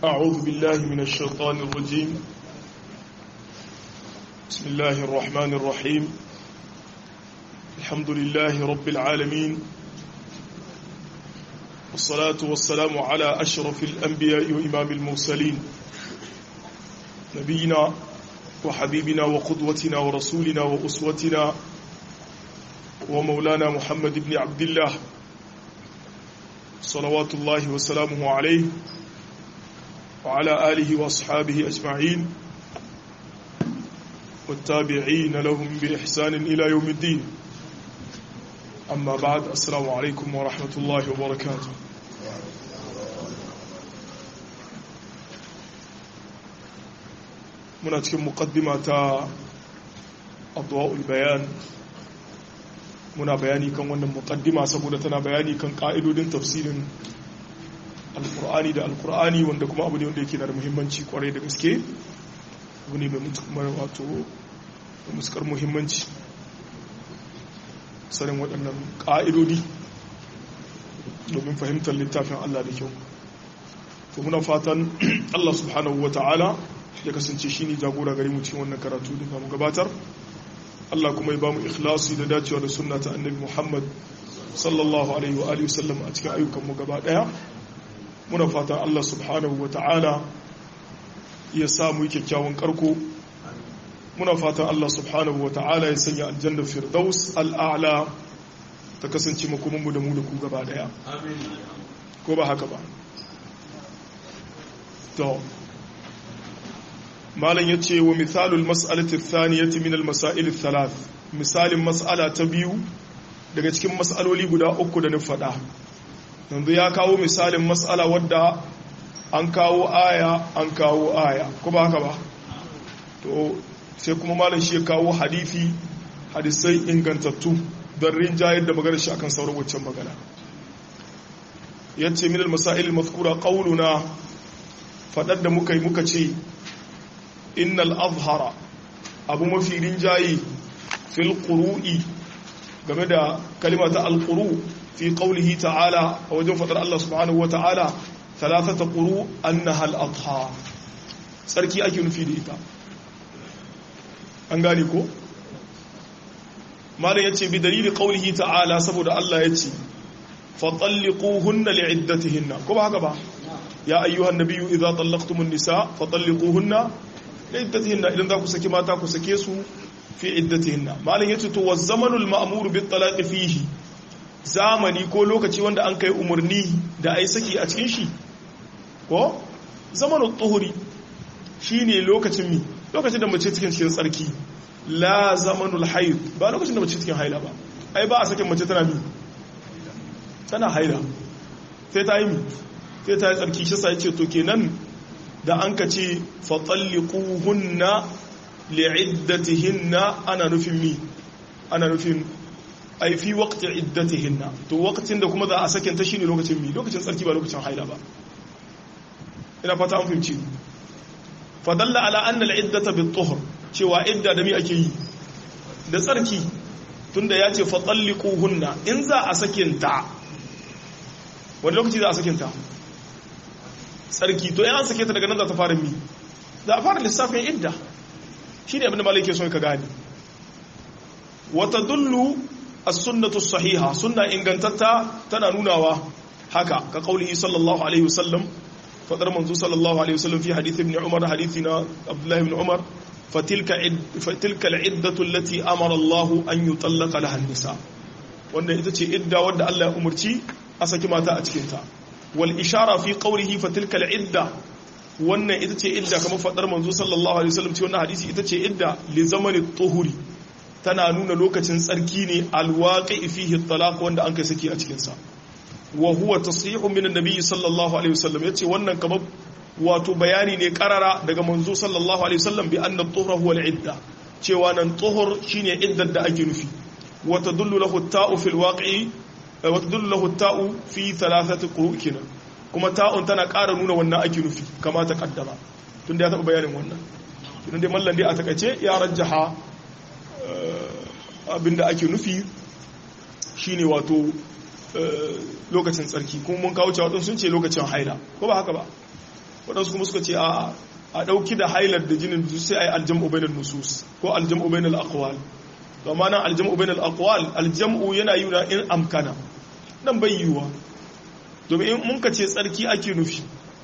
أعوذ بالله من الشيطان الرجيم بسم الله الرحمن الرحيم الحمد لله رب العالمين والصلاة والسلام على أشرف الأنبياء وإمام المرسلين نبينا وحبيبنا وقدوتنا ورسولنا وأسوتنا ومولانا محمد بن عبد الله صلوات الله وسلامه عليه وعلى آله وأصحابه أجمعين والتابعين لهم بإحسان إلى يوم الدين أما بعد السلام عليكم ورحمة الله وبركاته muna cikin muqaddima ta adwa'ul bayan muna bayani kan wannan muqaddima saboda tana bayani kan ka'idodin tafsirin alkur'ani da alkur'ani wanda kuma abu ne wanda yake da muhimmanci kwarai da gaske abu ne mai wato muskar muhimmanci sanin waɗannan ƙa'idodi domin fahimtar littafin Allah da kyau to muna fatan Allah subhanahu wa ta'ala ya kasance shi ne jagora gari mu cikin wannan karatu da mu gabatar Allah kuma ya ba mu ikhlasi da dacewa da sunna ta annabi Muhammad sallallahu alaihi wa alihi wasallam a cikin ayyukanmu gaba daya muna fatan Allah subhanahu wa ta'ala ya samu kyakkyawan karko muna fatan Allah subhanahu wa ta'ala ya sanya aljanna firdaus al'a'la ta kasance makomanmu da mu da ku gaba daya ko ba haka ba to malam ya ce wa misalul mas'alati thaniyati min al-masail thalath misalin mas'ala ta biyu daga cikin mas'aloli guda uku da na faɗa yanzu ya kawo misalin mas'ala wadda an kawo aya an kawo aya ko ba haka ba to sai kuma malam shi ya kawo hadisi hadisai ingantattu don rinjayar da magana shi akan sauran waccan magana yace min al-masail al-mazkura qawluna fadar da muka yi muka ce innal azhara abu mafi rinjaye fil qurui game da kalima ta al-quru fi qawlihi ta'ala a wajen fadar Allah subhanahu wa ta'ala thalathata quru annaha al-adha sarki ake nufi da ita an gane ko malam yace bi dalili qawlihi ta'ala saboda Allah yace fatalliquhunna li'iddatihinna ko ba haka ba ya ayyuhan nabiyyu idza tallaqtumun nisa fatalliquhunna li'iddatihinna idan za ku saki mata ku sake su fi iddatihinna malam yace to wa zamanul ma'mur bit talaq fihi zamani ko lokaci wanda an kai umarni da ai saki a cikin shi ko zamanul tuhuri shine lokacin mi lokacin da mace cikin cikin tsarki la zamanul haid ba lokacin da mace cikin haila ba ai ba a sakin mace tana mi tana haila sai ta yi mi sai ta yi tsarki shi sai ce to kenan da an ka ce fatalliquhunna li'iddatihinna ana nufin mi ana nufin ai fi waqti iddatihinna to waqtin da kuma za a sakin ta shine lokacin mi lokacin tsarki ba lokacin haila ba ina fata an fahimci fadalla ala anna al'iddata bit-tuhr cewa idda da mi ake yi da tsarki tunda ya ce fatalliquhunna in za a sakin ta wani lokaci za a sakin ta tsarki to yan sake ta daga nan za ta fara mi za a fara lissafin idda shi ne abinda malai ke son ka gani wata dullu a sunnatu sahiha sunna ingantatta tana nunawa haka ka kaulihi sallallahu alaihi wasallam fadar manzo sallallahu alaihi wasallam fi hadith ibn umar hadithi na abdullahi ibn umar fatilka fatilka al'iddatu allati amara Allah an yutallaqa laha an-nisa wannan ita ce idda wadda Allah ya umarci a saki mata a cikin ta wal ishara fi qawlihi fatilka al'idda wannan ita ce idda kamar fadar manzo sallallahu alaihi wasallam ce wannan hadisi ita ce idda li zamani tuhuri tana nuna lokacin tsarki ne alwaqi fihi talaq wanda an kai saki a cikin sa wa huwa tasrihu min annabi sallallahu alaihi wasallam yace wannan kamar wato bayani ne karara daga manzo sallallahu alaihi wasallam bi anna tuhra huwa al-idda cewa nan tuhur shine iddar da ake nufi wa tadullu lahu at-ta'u fil waqi'i wa tadullu lahu at-ta'u fi thalathati quru' kuma ta'un tana ƙara nuna wannan ake nufi kama ta kaddama tun da ya taɓa bayanin wannan tun da mallan dai a takaice ya rajjaha abinda ake nufi shine wato lokacin tsarki kuma mun kawo cewa sun ce lokacin haila ko ba haka ba waɗansu kuma suka ce a a ɗauki da hailar da jinin duk sai a yi aljam'u bainal nusus ko aljam'u bainal aqwal to amma nan aljam'u bainal aqwal aljam'u yana yi in amkana nan bai yiwuwa domin in mun ka ce tsarki ake nufi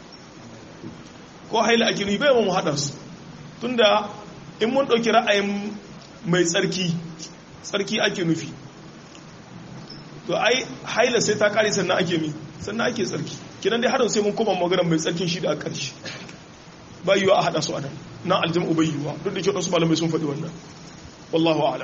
ko haila ake nufi bai mu haɗa su tunda in mun ɗauki ra'ayin mai tsarki tsarki ake nufi to ai haila sai ta kare sannan ake mi sannan ake tsarki kinan dai harin sai mun koma maganar mai tsarkin shi da a ƙarshe ba yiwa a haɗa su a nan na aljam'u bai yiwa duk da kyau su malamai sun faɗi wannan wallahu a'lam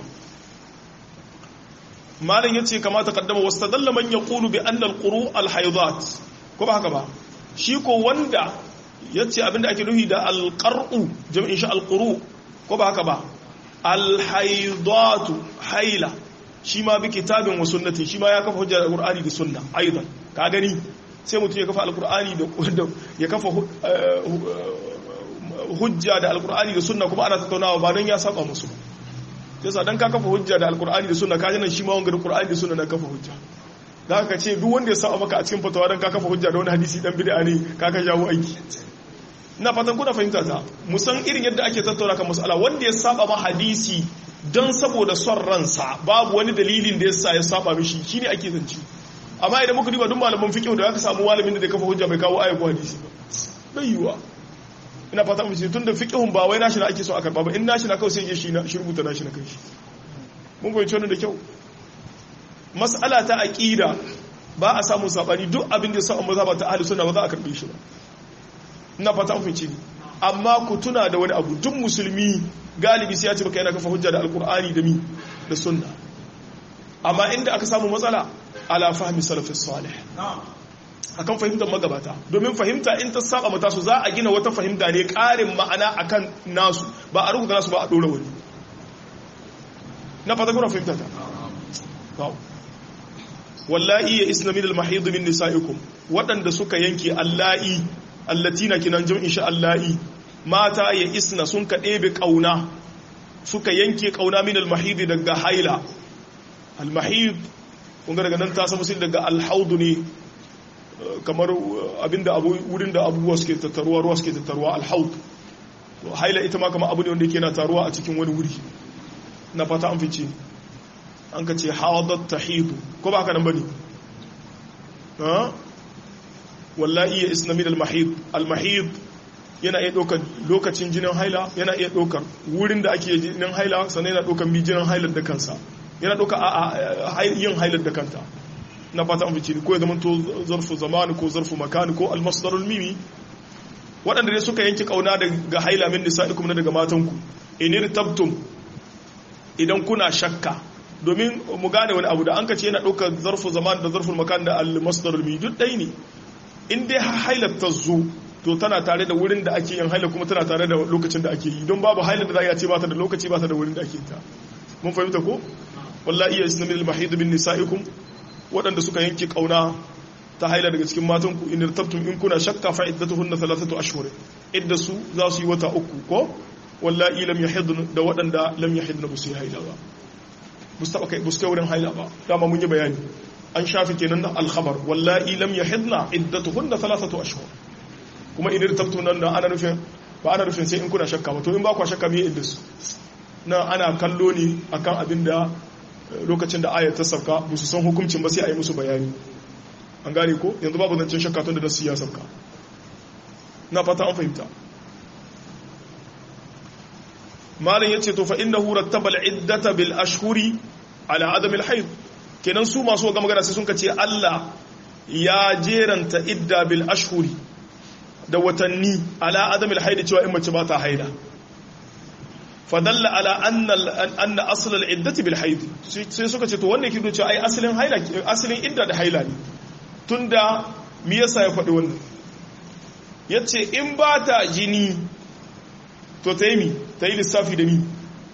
malam ya ce kamata kaddama wasu ta dalla man ya ƙulu bi annal ƙuru alhaidat ko ba haka ba shi ko wanda ya ce abinda ake nuhi da alƙar'u jami'in shi alƙuru ko ba haka ba alhaidatu haila shi ma bi kitabin wa sunnatin shi ma ya kafa hujjar alqur'ani da sunna aidan ka gani sai mutum ya kafa alqur'ani da ya kafa hujja da alqur'ani da sunna kuma ana tattaunawa ba don ya saba musu yasa dan ka kafa hujja da alqur'ani da sunna ka nan shi ma wanga da qur'ani da sunna na kafa hujja da haka ce duk wanda ya saba maka a cikin fatawa dan ka kafa hujja da wani hadisi dan bid'a ne ka ka jawo aiki ina fatan kuna fahimta ta musan irin yadda ake tattauna kan mas'ala wanda ya saba ma hadisi don saboda son ransa babu wani dalilin da yasa ya saba mishi shine ake zance amma idan muka duba duk malaman fiqh da aka samu malamin da zai kafa hujja bai kawo ayatu hadisi ba bai yiwa ina fata mu ce tunda fiqhun ba wai nashi na ake so a karba ba in nashi na kawai sai ya shi na shi rubuta nashi na kanshi mun goyi wannan da kyau mas'ala ta aqida ba a samu sabani duk abin da ya sa mazhaba ta ahli sunna ba za a karbe shi ba ina fata an fice ni amma ku tuna da wani abu duk musulmi galibi sai ya ce baka yana kafa hujja da alkur'ani da mi da sunna amma inda aka samu matsala ala fahmi salafis salih akan fahimtar magabata domin fahimta in ta saba mata su za a gina wata fahimta ne karin ma'ana akan nasu ba a rubuta nasu ba a dora wani na fata kuna fahimta ta wallahi ya isna min al-mahid min nisaikum waɗanda suka yanke allahi allatina kinan jam'in sha allahi mata ya isna sun ka ɗebe ƙauna suka yanke ƙauna min almahidi daga haila almahid kunga daga nan ta samu sai daga alhaudu ne kamar abinda abu wurin da abubuwa suke tattaruwa ruwa suke tattaruwa alhaud haila ita ma kamar abu ne wanda yake na taruwa a cikin wani wuri na fata an fice an ka ce hawadat tahidu ko ba haka nan bane wallahi ya isna min almahid almahid yana iya ɗaukar lokacin jinin haila yana iya ɗaukar wurin da ake jinin haila sannan yana ɗaukar mi jinin hailar da kansa yana ɗaukar a yin hailar da kanta na fata an fice ko ya zama to zarfu zamani ko zarfu makani ko almasdarul mimi waɗanda dai suka yanke kauna daga haila min nisa'ikum na daga matanku inir tabtum idan kuna shakka domin mu gane wani abu da an ka ce yana ɗaukar zarfu zamani da zarfu makani da almasdarul mimi duk ɗai ne in dai hailar ta zo to tana tare da wurin da ake yin haila kuma tana tare da lokacin da ake yi don babu haila da za a ce ba ta da lokaci ba ta da wurin da ake ta mun fahimta ko wallahi ya isna min al-mahid bin nisaikum waɗanda suka yanke kauna ta haila daga cikin matan ku in irtabtum in kuna shakka fa iddatuhunna thalathatu ashhur idda su za su yi wata uku ko wallahi lam yahidn da waɗanda lam yahidn ba su yi haila ba mustaba kai buska wurin haila ba dama mun yi bayani an shafi kenan da al-khabar wallahi lam yahidna iddatuhunna thalathatu ashhur kuma idan tabtu nan da ana nufin ba ana nufin sai in kuna shakka ba to in ba ku shakka me inda su na ana kallo ne akan abin da lokacin da ayat ta sauka ba su san hukuncin ba sai a yi musu bayani an gane ko yanzu babu zancen shakka tun da nasu ya sauka na fata an fahimta malam yace to fa innahu rattaba al-iddata bil ashhuri ala adam al-hayd kenan su masu ga magana sai sun kace Allah ya jeranta idda bil ashhuri da watanni ala adam al-hayd cewa in mace ba ta haida fadalla ala anna anna asl al-iddati bil hayd sai suka ce to wannan yake cewa ai asalin haila asalin idda da haila ne tunda me yasa ya faɗi wannan yace in ba ta jini to ta yi mi ta yi lissafi da mi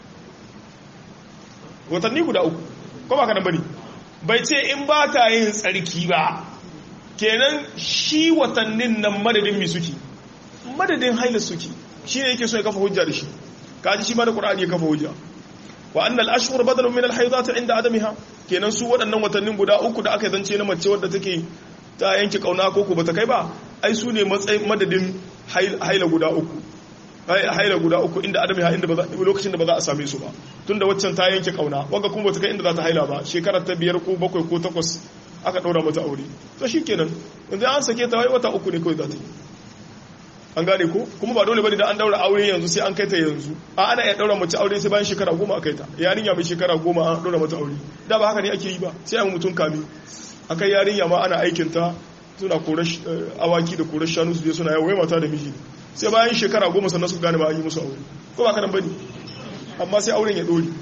watanni guda uku ko ba ka nan bane bai ce in ba ta yin tsarki ba kenan shi watannin nan madadin mi suke madadin haila suke shi ne yake so ya kafa hujja da shi kaji shi ma da qur'ani ya kafa hujja wa annal ashhur badalun min al haidat inda adamiha kenan su waɗannan watannin guda uku da aka zance na mace wadda take ta yanke kauna ko ko bata kai ba ai su ne matsayin madadin haila guda uku haila guda uku inda adam ya inda lokacin da ba za a same su ba tunda waccan ta yanke kauna wanga kuma bata kai inda za ta haila ba shekarar ta biyar ko bakwai ko takwas aka ɗaura mata aure to shikenan yanzu an sake ta wata uku ne kawai za ta yi an gane ko kuma ba dole bane da an daura aure yanzu sai an kai ta yanzu a ana iya daura mace aure sai bayan shekara goma a kai ta yarinya mai shekara goma an daura mata aure da ba haka ne ake yi ba sai an mutum kami akai yarinya ma ana aikin ta suna korar awaki da korar shanu su je suna yawo mata da miji sai bayan shekara goma sannan su gane ba an yi musu aure ko ba kanan bane amma sai auren ya dore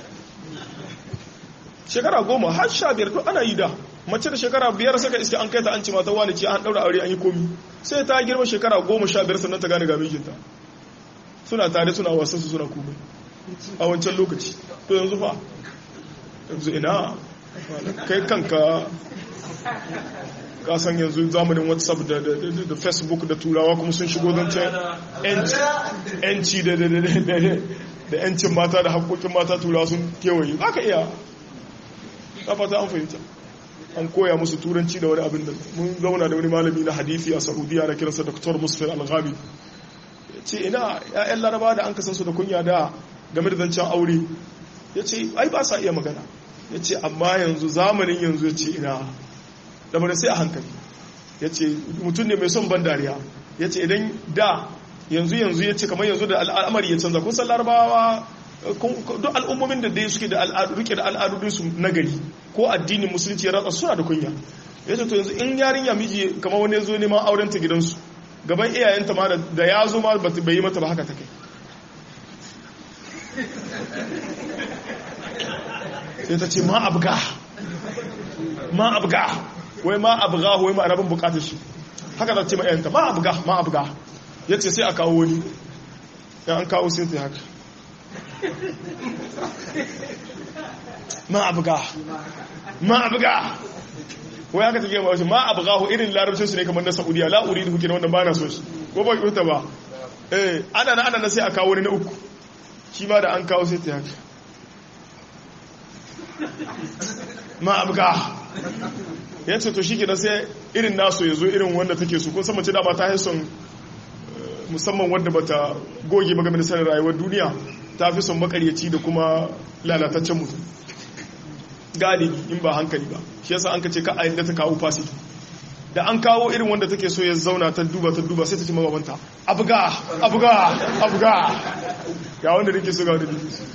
shekara goma har sha biyar to ana yi da mace da shekara biyar saka iska an kai ta an ci mata wani ce an daura aure an yi komi sai ta girma shekara goma sha biyar sannan ta gane ga mijinta suna tare suna wasan su suna komai a wancan lokaci to yanzu fa yanzu ina kai kanka ka san yanzu zamanin whatsapp da, da, facebook da turawa kuma sun shigo don ce yanci da da yancin mata da haƙoƙin mata turawa sun kewaye za ka iya ta fata an fahimta an koya musu turanci da wani abin da mun zauna da wani malami na hadithi a saudiya na kiransa dr musfir al-ghabi ce ina ya'yan laraba da an kasan su da kunya da game da zancen aure ya ce ai ba sa iya magana ya ce amma yanzu zamanin yanzu ya ce ina da sai a hankali ya ce mutum ne mai son ban dariya ya ce idan da yanzu yanzu ya ce kamar yanzu da al'amari ya canza kusan larabawa duk al'ummomin da dai suke da rike da al'adudinsu na gari ko addinin musulunci ya ratsa suna da kunya ya ce to yanzu in yarinya miji kamar wani zo neman auren ta gidansu gaban iyayenta ma da ya zo ma bai yi mata ba haka ta kai sai ta ce ma abga ma abga wai ma abga wai ma arabin bukatar shi haka ta ce ma iyayenta ma abga ma abga ya ce sai a kawo wani ya an kawo sai ta haka ma abga ma abga wai haka take ba shi ma abga irin larabcin su ne kamar na saudiya la uridu hukin wannan ba na so shi ko ba ki ba eh ana na ana na sai a kawo wani na uku shi ma da an kawo sai ta haka ma abga ya ce to shi ke sai irin naso ya zo irin wanda take su kun san mace dama ta haison musamman wadda bata goge ba game da sanin rayuwar duniya ta fi son makaryaci da kuma lalataccen mutum galibi in ba hankali ba shi yasa an ka ce ka a yadda ta kawo fasiti da an kawo irin wanda take so ya zauna ta duba ta duba sai ta ce mababanta abuga abuga abuga ga wanda nake so ga wanda nake so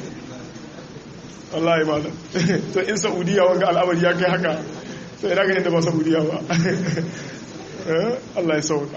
Allah ya malam to in saudiya wanga al'amari ya kai haka to ina ganin da ba saudiya ba Allah ya sauka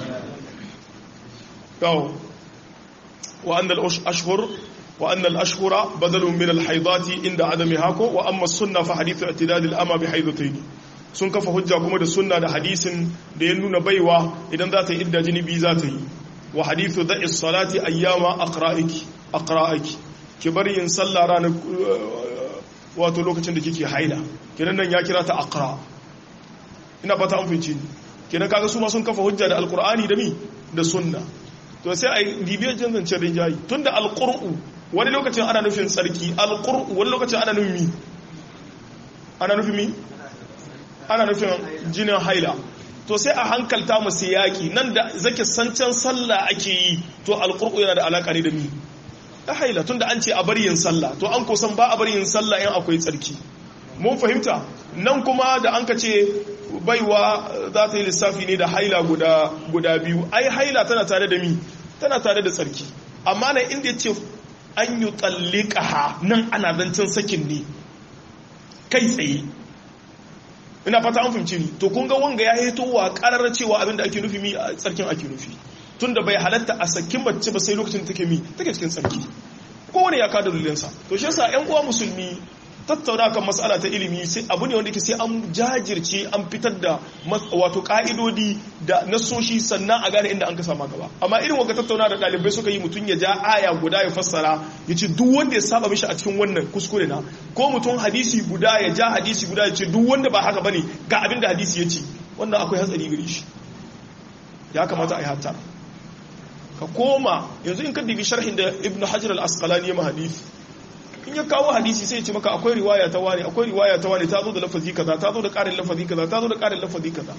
kawo وأن الأشهر وأن الأشهر بدل من الحيضات عند عدمها وأما السنة فحديث اعتداد الأمى بحيضتين sun kafa hujja kuma da sunna da hadisin da ya nuna baiwa idan za ta yi idda jini biyu za ta yi wa hadithu da'is salati ayyama aqra'iki aqra'iki ki bari yin sallah ranar wato lokacin da kike haila kiran nan ya kira ta aqra ina fata an fice ni kiran kaga su ma sun kafa hujja da alqur'ani da mi da sunna to sai a yi bibiyar jin zancen rinjayi tun da alƙur'u wani lokacin ana nufin tsarki alƙur'u wani lokacin ana nufin mi ana nufin mi ana nufin jinin haila to sai a hankalta masu yaƙi nan da zake sancan sallah ake yi to alƙur'u yana da alaƙa ne da mi da haila tun da an ce a bari yin sallah to an kusan ba a bari yin sallah in akwai tsarki mun fahimta nan kuma da an ka ce baiwa za ta yi lissafi ne da haila guda guda biyu ai haila tana tare da mi tana tare da tsarki amma nan inda ce an yi tsallika nan ana zancen sakin ne kai tsaye ina fata an fahimci ni to kun ga wanga ya hito wa karar cewa abinda ake nufi mi a tsarkin ake nufi tunda bai halatta a sakin mace ba sai lokacin da take mi take cikin tsarki kowane ya kada dalilinsa to shi yasa ƴan uwa musulmi tattauna kan matsala ta ilimi sai abu ne wanda ke sai an jajirce an fitar da wato ka'idodi da nasoshi sannan a gane inda an ka sama gaba amma irin wanda tattauna da ɗalibai suka yi mutum ya ja aya guda ya fassara ya ce duk wanda ya saba mishi a cikin wannan kuskure na ko mutum hadisi guda ya ja hadisi guda ya ce duk wanda ba haka bane ga abin da hadisi ya ce wannan akwai hatsari gare shi ya kamata a yi hatta ka koma yanzu in ka dibi sharhin da ibnu hajar al-asqalani ya ma hadisi in ya kawo hadisi sai ce maka akwai riwaya ta wani akwai riwaya ta wani ta zo da lafazi kaza ta zo da ƙarin lafazi kaza ta zo da ƙarin lafazi kaza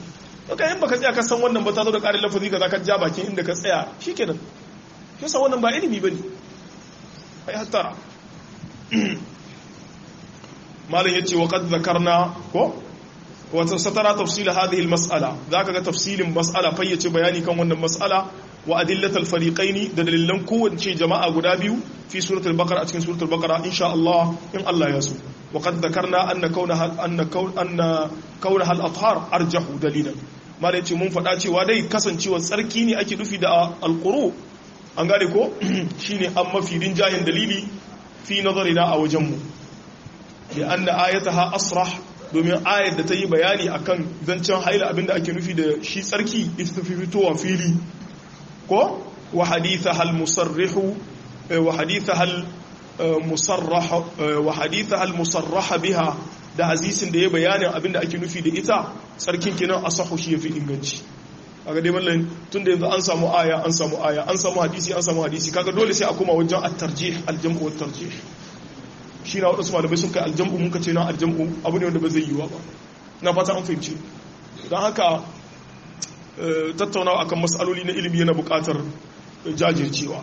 kai in baka tsaya ka san wannan ba ta zo da ƙarin lafazi ka za ka ja bakin inda ka tsaya shikenan yasa wannan ba ilimi bane ai hattara malam yace wa qad zakarna ko wa satara tafsil hadhihi almas'ala zaka ga tafsilin mas'ala fayyace bayani kan wannan mas'ala wa adillatal fariqaini da dalilan kowace jama'a guda biyu fi suratul baqara a cikin suratul baqara insha Allah in Allah ya so wa qad zakarna anna kaunaha anna anna kaunaha al-athhar arjahu dalilan malam yace mun faɗa cewa dai kasancewar tsarki ne ake nufi da alquru an gane ko shine an mafi rinjayen dalili fi nazarina a wajenmu da an da ayataha asrah domin ayar da ta yi bayani akan zancen haila abinda ake nufi da shi tsarki ita ta fi fitowa fili ko wa haditha hal musarrihu wa haditha hal musarrah wa haditha hal musarrah biha da hadisin da ya bayani abinda ake nufi da ita tsarkin kenan asahu shi yafi inganci kaga dai mallan tunda yanzu an samu aya an samu aya an samu hadisi an samu hadisi kaga dole sai a koma wajen at-tarjih al-jam'u wa tarjih shi na wadansu malamai sun kai aljam'u mun ka ce na aljam'u abu ne wanda ba zai yiwa ba na fata an fahimci don haka tattaunawa akan mas'aloli na ilimi yana buƙatar jajircewa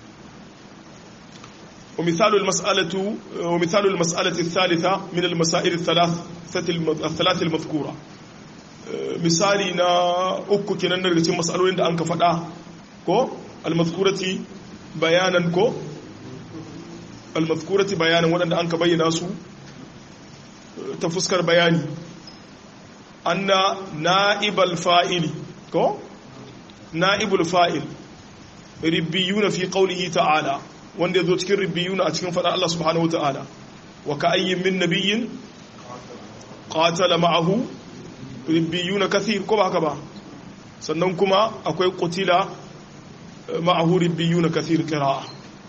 ومثال المسألة ومثال المسألة الثالثة من المسائل الثلاث الثلاث المذكورة misali na uku kenan daga cikin matsalolin da an ka faɗa ko almazkurati bayanan ko almazkurati bayanan waɗanda an ka bayyana su ta fuskar bayani anna na'ibal fa'ili ko na'ibul fa'il ribbiyuna fi qawlihi ta'ala wanda yazo cikin ribbiyuna a cikin faɗar Allah subhanahu wa ta'ala wa ka'ayyin min nabiyyin qatala ma'ahu ribbiyuna kathir ko ba haka ba sannan kuma akwai qutila ma'ahu ribbiyuna kathir qira'a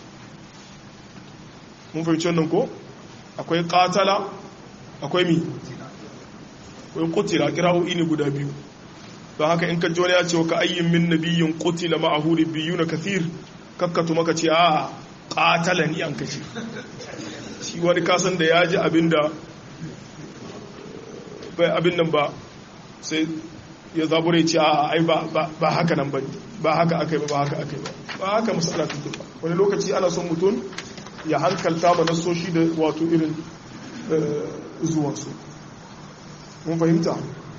mun fahimci wannan ko akwai qatala akwai mi akwai qutila qira'o'i ne guda biyu don haka in ka ji wani ya ce ka ayyin min nabiyyin qutila ma'ahu ribbiyuna kathir kakkatu maka ce a qatala ni an kace shi wani kasan da ya ji abinda bai abin nan ba sai ya zabure ce a ai ba haka nan ba ba haka akai ba ba haka akai ba ba haka masala take ba wani lokaci ana son mutum ya hankalta ma nasoshi da wato irin zuwansu mun fahimta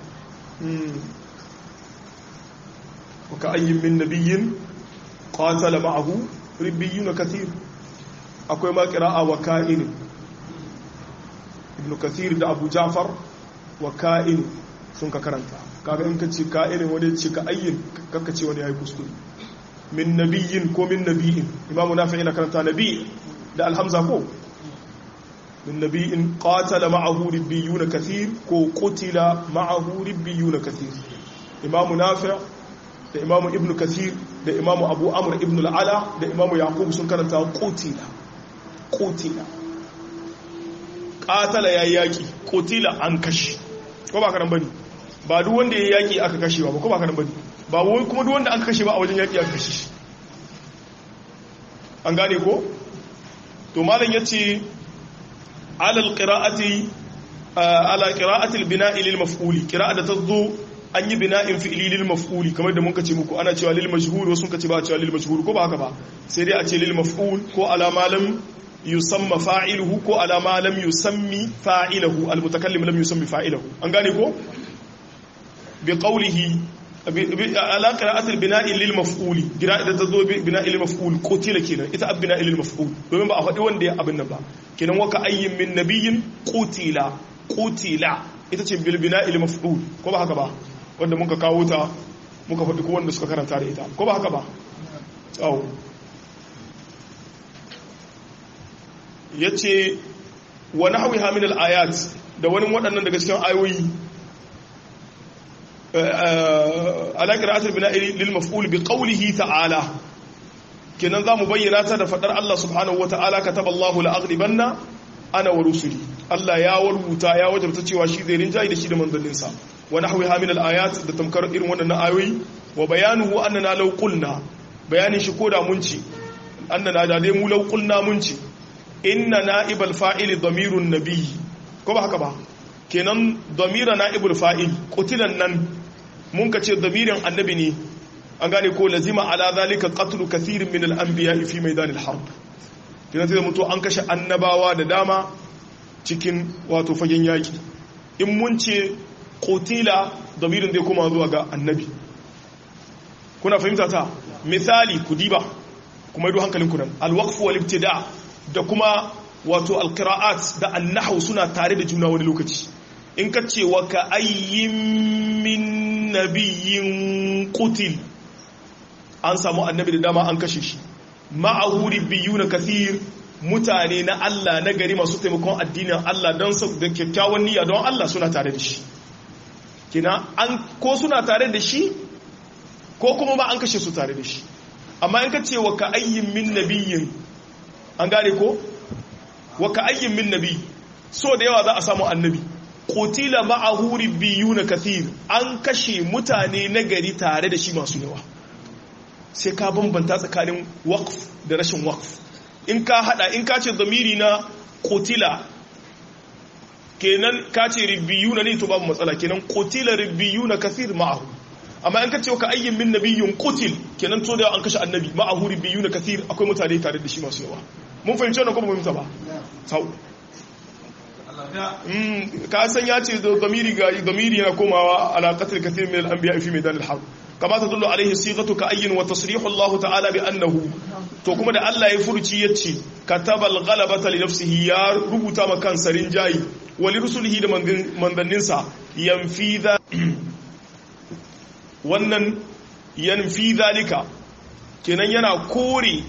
waka ayyin min nabiyyin qatala ma'ahu ribbiyuna kathir akwai ma qira'a wa ka'in ibn kathir da abu ja'far wa ka'in sun ka karanta kaga in ka ce ka'in wani ce ka ayyin kakka ce wani yayi kuskure min nabiyyin ko min nabiyin imamu nafi ina karanta nabi da alhamza ko min nabiyin qatala ma'ahu ribbiyuna kathir ko qutila ma'ahu ribbiyuna kathir imamu nafi da imamu ibn kathir da imamu abu amr ibn al'ala da imamu yaqub sun karanta qutila qutila qatala yayi yaki qutila an kashi ko ba karan bane ba duk wanda yayi yaki aka kashe ba ko ba karan bane ba wai kuma duk wanda aka kashe ba a wajen yaki aka kashe shi an gane ko to malam yace alal qira'ati ala qira'ati al-bina'i lil maf'uli qira'a da tazo an yi bina'in fi'li lil maf'uli kamar da mun kace muku ana cewa lil majhur wasu kace ba cewa lil majhur ko ba haka ba sai dai a ce lil maf'ul ko ala ma lam yusamma fa'iluhu ko ala ma lam yusammi fa'iluhu al mutakallim lam yusammi fa'iluhu an gane ko bi qawlihi ala qira'ati al bina'i lil maf'uli qira'a da tazo bina'i lil maf'ul qutila kenan ita ab bina'i lil maf'ul domin ba a faɗi wanda ya abin nan ba kenan waka ayyin min nabiyyin qutila qutila ita ce bil bina'i lil maf'ul ko ba haka ba wanda muka kawo ta muka faɗi wanda suka karanta da ita ko ba haka ba tsawo ya ce wani hawi hamil ayat da wani waɗannan daga cikin ayoyi alaƙar atar bina lil maf'ul bi qawlihi ta'ala kenan za mu bayyana ta da faɗar Allah subhanahu wa ta'ala kataba Allahu la'aghlibanna ana wa rusuli Allah ya warbuta ya wajabta cewa shi zai rinjayi da shi da manzanninsa wa nahwiha min al-ayat da tamkar irin wannan ayoyi wa bayanuhu annana law qulna bayanin shi koda mun ci annana da dai mu law qulna mun ci inna na'ibal fa'il damirun nabiy ko ba haka ba kenan damira na'ibul fa'il qutilan nan mun ka ce damirin annabi ne an gane ko lazima ala zalika qatlu kathirin min al-anbiya fi maidan al-harb kina sai mutu an kashe annabawa da dama cikin wato fagen yaki in mun ce qutila damirin zai koma zuwa ga annabi kuna fahimta ta misali ku diba kuma yi hankalin ku nan al-waqf wal ibtida da kuma wato al-qira'at da an-nahw suna tare da juna wani lokaci in ka ce wa ka ayyin min nabiyyin qutil an samu annabi da dama an kashe shi ma'ahuri biyu na kathir mutane na Allah na gari masu taimakon addinin Allah don da kyakkyawan niyya don Allah suna tare da shi kina an ko suna tare da shi ko kuma ma an kashe su tare da shi amma in ka ce wa ka ayyin min nabiyyin an gane ko wa ka ayyin min nabi so da yawa za a samu annabi qutila ma'ahu na kathir an kashe mutane na gari tare da shi masu yawa sai ka bambanta tsakanin waqf da rashin waqf in ka hada in ka ce zamiri na qutila kenan ka ce ribiyuna ne to babu matsala kenan qutila ribiyuna kathir ma'ahu amma in ka ce ka ayyin min nabiyyun qutil kenan to da an kashe annabi ma'ahu ribiyuna kathir akwai mutane tare da shi masu yawa mun fahimci wannan ko mun fahimta ba sau ka san ya ce zamiri ga zamiri yana komawa ala qatl kathir min al-anbiya fi maidan al-harb kama tadullu alaihi sighatu ka ayyin wa tasrihu Allah ta'ala bi annahu to kuma da Allah ya furci yace kataba al-ghalabata li nafsihi ya rubuta ma kansa rinjayi wa li rusulihi da mandanninsa yanfi wannan yanfi zalika kenan yana kore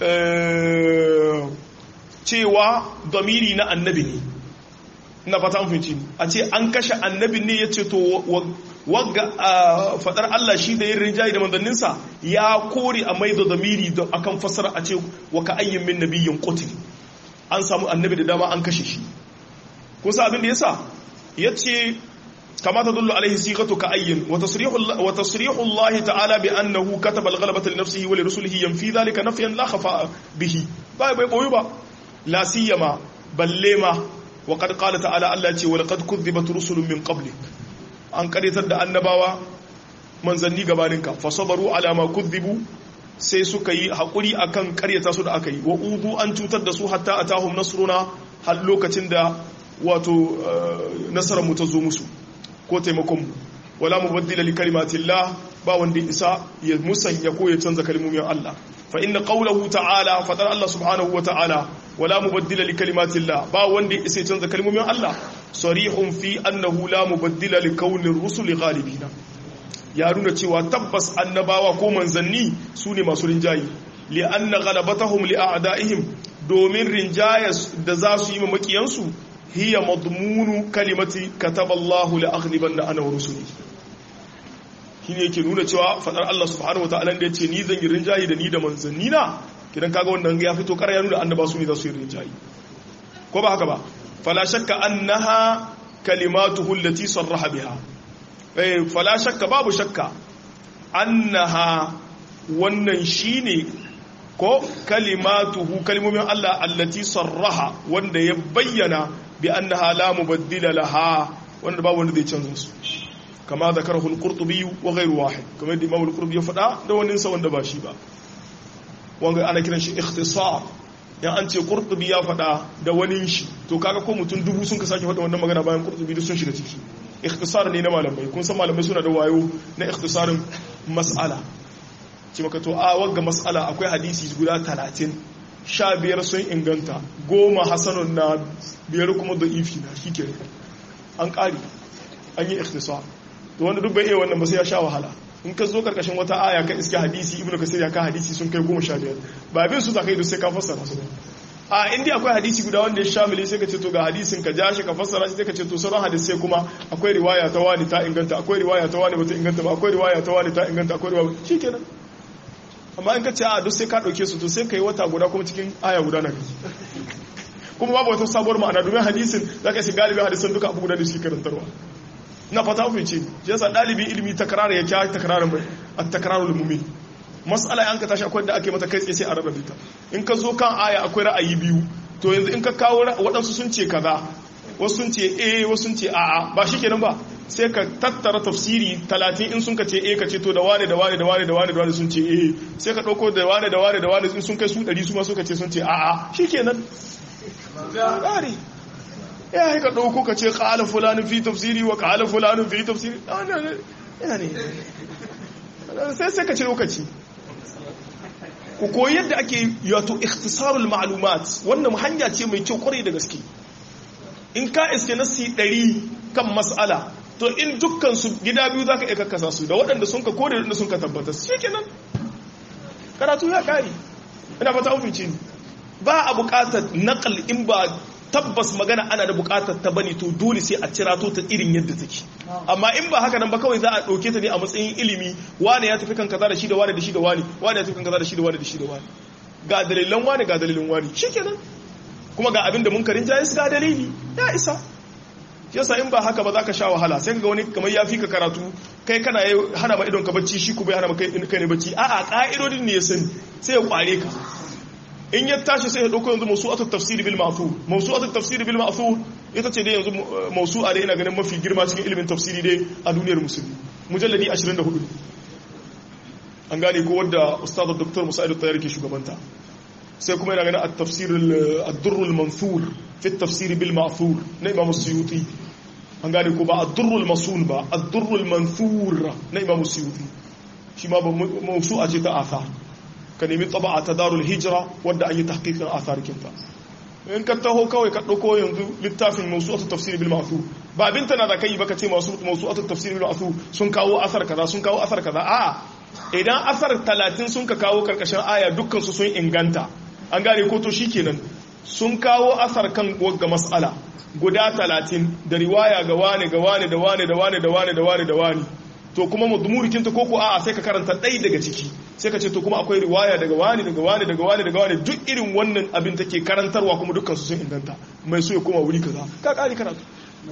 cewa zamiri na annabi ne na fata mafinci a ce an kashe annabin ne ya ce to wagga fadar Allah shi da yin rinjaye da manzanninsa ya kore a mai da zamiri da akan fasara a ce wa ka ayyin min nabiyyin qutil an samu annabi da dama an kashe shi kun sa abin da yasa yace kama tadullu alaihi sighatu ka ayyin wa tasrihu wa tasrihu Allah ta'ala bi annahu kataba al-ghalabata li nafsihi wa li rusulihi yanfi dhalika nafyan la khafa bihi bai bai boyu ba la siyama balle ma وقد قال تعالى الله ce walaqad kuzzibat rusulun min qablik an karitar da annabawa manzanni gabaninka fasabaru ala ma kuzzibu sai suka yi hakuri akan karyata su da aka yi wa udu an cutar da su hatta atahum nasruna har lokacin da wato nasarar mu ta zo musu ko taimakon mu wala mubaddila li kalimatillah ba wanda isa ya musanya ko ya canza kalmomin Allah fa inna qawluhu ta'ala fadar Allah subhanahu wa ta'ala wala mubaddila li kalimatillah ba wanda isa ya canza kalmomin Allah sarihun fi annahu la mubaddila li kaunir rusuli ghalibina ya nuna cewa tabbas annabawa ko manzanni su ne masu rinjayi li anna ghalabatahum li a'da'ihim domin rinjayas da za su yi makiyansu hiya madmunu kalimati kataballahu la aghlibanna ana wa rusuli shine yake nuna cewa fadar Allah subhanahu wataala da yace ni zan yi rinjayi da ni da manzanni na kidan kaga wannan ya fito kar ya nuna annaba su ne za su yi rinjayi ko ba haka ba fala shakka annaha kalimatuhu allati sarraha biha eh fala shakka babu shakka annaha wannan shine ko kalimatuhu kalimomin Allah allati sarraha wanda ya bayyana bi annaha la mubaddila laha wanda babu wanda zai canza su kama zakarahu al-qurtubi wa ghayru wahid kamar da imam al-qurtubi ya faɗa da wani sa wanda ba shi ba wanga ana kiran shi ikhtisar yan an ce qurtubi ya faɗa da wani shi to kaga ko mutum dubu sun ka sake faɗa wannan magana bayan qurtubi duk sun shiga ciki ikhtisar ne na malamai kun san malamai suna da wayo na ikhtisarin mas'ala ce maka to a wagga mas'ala akwai hadisi guda 30 sha biyar sun inganta goma hasanun na biyar kuma da ifi na shi ke an ƙari an yi ikhtisar to wanda duk bai iya wannan ba sai ya sha wahala in ka zo karkashin wata aya ka iske hadisi ibnu kasir ya ka hadisi sun kai goma sha biyar ba bin su zakai da sai ka fassara su a inda akwai hadisi guda wanda ya shamile sai ka ce to ga hadisin ka ja shi ka fassara shi sai ka ce to sauran hadisai kuma akwai riwaya ta wani ta inganta akwai riwaya ta wani bata inganta ba akwai riwaya ta wani ta inganta akwai riwaya shikenan amma in ka ce a duk sai ka dauke su to sai ka yi wata guda kuma cikin aya guda na kaji kuma babu wata sabuwar ma'ana domin hadisin zaka shi galibin hadisan duka abu guda da shi karantarwa na fata ku ce shi yasa dalibin ilimi takrara ya kya takrarin mai at-takrarul mumin mas'ala an ka tashi akwai da ake mata kai tsaye sai a rarrabe ta in ka zo kan aya akwai ra'ayi biyu to yanzu in ka kawo waɗansu sun ce kaza wasu sun ce eh wasu sun ce a'a ba shikenan ba sai ka tattara tafsiri talatin in sun ka ce eh ka ce to da wane da wane da wane da wane da wane sun ce eh sai ka ɗauko da wane da wane da wane in sun kai su ɗari su ma suka ce sun ce a'a shi kenan ƙari ya yi ka ɗauko ka ce ƙala fulanin fi tafsiri wa ƙala fulanin fi tafsiri ya ne sai sai ka ce lokaci ku koyi yadda ake yato ikhtisarul ma'lumat wannan hanya ce mai kyau kwarai da gaske in ka iske nasi ɗari kan mas'ala to in dukkan su gida biyu zaka iya kakkasa su da waɗanda sun ka kore da sun ka tabbata shi kenan karatu ya kare ina fata an fice ba a buƙatar naqal in ba tabbas magana ana da buƙatar ta bane to dole sai a cirato ta irin yadda take amma in ba haka nan ba kawai za a ɗauke ta ne a matsayin ilimi wane ya tafi kan kaza da shi da wane da shi da wane wane ya tafi kan kaza da shi da wane da shi da wane ga dalilan wane ga dalilin wane shikenan kuma ga abin da mun karin jayis ga dalili ya isa yasa in ba haka ba za ka sha wahala sai ga wani kamar ya fi ka karatu kai kana hana ma idon ka bacci shi ku bai hana ma kai ne bacci a'a ka'idodin ne ya sani sai ya kware ka in ya tashi sai ya dauko yanzu mawsu'atu tafsir bil ma'thur mawsu'atu tafsir bil ma'thur ita ce dai yanzu mawsu'a dai ina ganin mafi girma cikin ilimin tafsiri dai a duniyar musulmi mujalladi 24 an gane ko wadda ustad dr musa'id at-tayyar ke shugabanta sai kuma yana ganin at-tafsir ad-durr al-manthur fi at-tafsir bil ma'thur na imam suyuti an gane ko ba ad-durr al-masul ba ad-durr al-manthur na imam suyuti shi ma mawsu'a ce ta athar ka nemi taba'a ta darul hijira wadda an yi tahqiqin athar kinta in ka taho kawai ka dauko yanzu littafin mawsu'atu tafsir bil ma'thur ba abin tana da kai ba ka ce masu mawsu'atu tafsir bil ma'thur sun kawo asar kaza sun kawo asar kaza a'a idan asar 30 sun ka kawo karkashin aya dukkan su sun inganta an gane ko to shikenan sun kawo asar kan wagga mas'ala guda 30 da riwaya ga wane ga wane da wane da wane da wane da wane da wane to kuma mudmurikin ta koko a'a sai ka karanta ɗai daga ciki sai ka ce to kuma akwai riwaya daga wani daga wani daga wani daga wani duk irin wannan abin take karantarwa kuma dukkan su sun inganta mai so ya koma wuri kaza ka kare karatu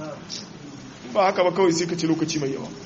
ba haka ba kawai sai ka ce lokaci mai yawa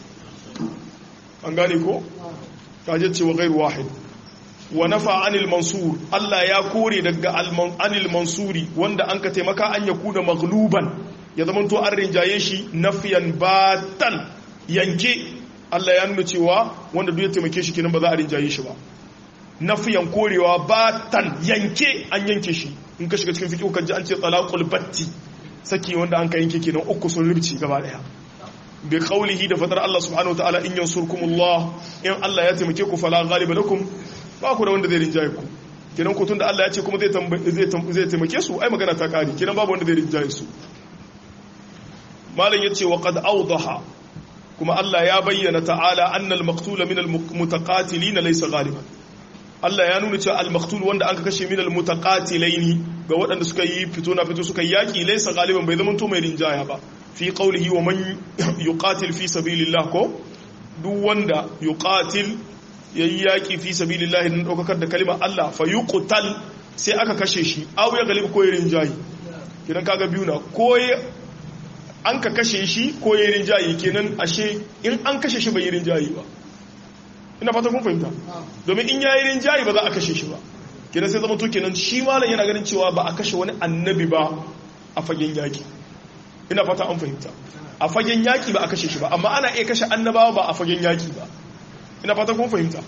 an gane ko ka je cewa ghairu wahid wa nafa anil mansur Allah ya kore daga anil mansuri wanda an ka taimaka an ya kuna magluban ya zama to an rinjaye shi nafiyan batan yanke Allah ya nuna cewa wanda duk ya taimake shi kenan ba za a rinjaye shi ba nafiyan korewa batan yanke an yanke shi in ka shiga cikin fiqh kan ji an ce talaqul batti saki wanda an ka yanke kenan uku sun rubuci gaba daya bi qawlihi da fadar Allah subhanahu wataala in yansurkumullah in Allah ya taimake ku fala ghaliba lakum ba ku da wanda zai rinjaye ku kenan ko tunda Allah ya ce kuma zai zai taimake su ai magana ta kare kenan babu wanda zai rinjaye su malam yace wa qad awdaha kuma Allah ya bayyana ta'ala annal maqtula min al-mutaqatilin laysa ghaliban Allah ya nuna cewa al-maqtul wanda aka kashe min al-mutaqatilaini ga waɗanda suka yi fito na fito suka yi yaki laysa ghaliban bai zama to mai rinjaya ba fi qawlihi wa man yuqatil fi sabilillah ko duk wanda yuqatil yayi yaki fi sabilillah din daukar da kalimar Allah fa yuqtal sai aka kashe shi aw ya galib ko rinjayi kidan kaga biyu na ko an ka kashe shi ko yi rinjayi kenan ashe in an kashe shi bai yi rinjayi ba ina fata kun fahimta domin in yayi rinjayi ba za a kashe shi ba kenan sai zama to kenan shi malam yana ganin cewa ba a kashe wani annabi ba a fagen yaki ina fata an fahimta a fagen yaki ba a kashe shi ba amma ana iya kashe annabawa ba a fagen yaki ba ina fata kun fahimta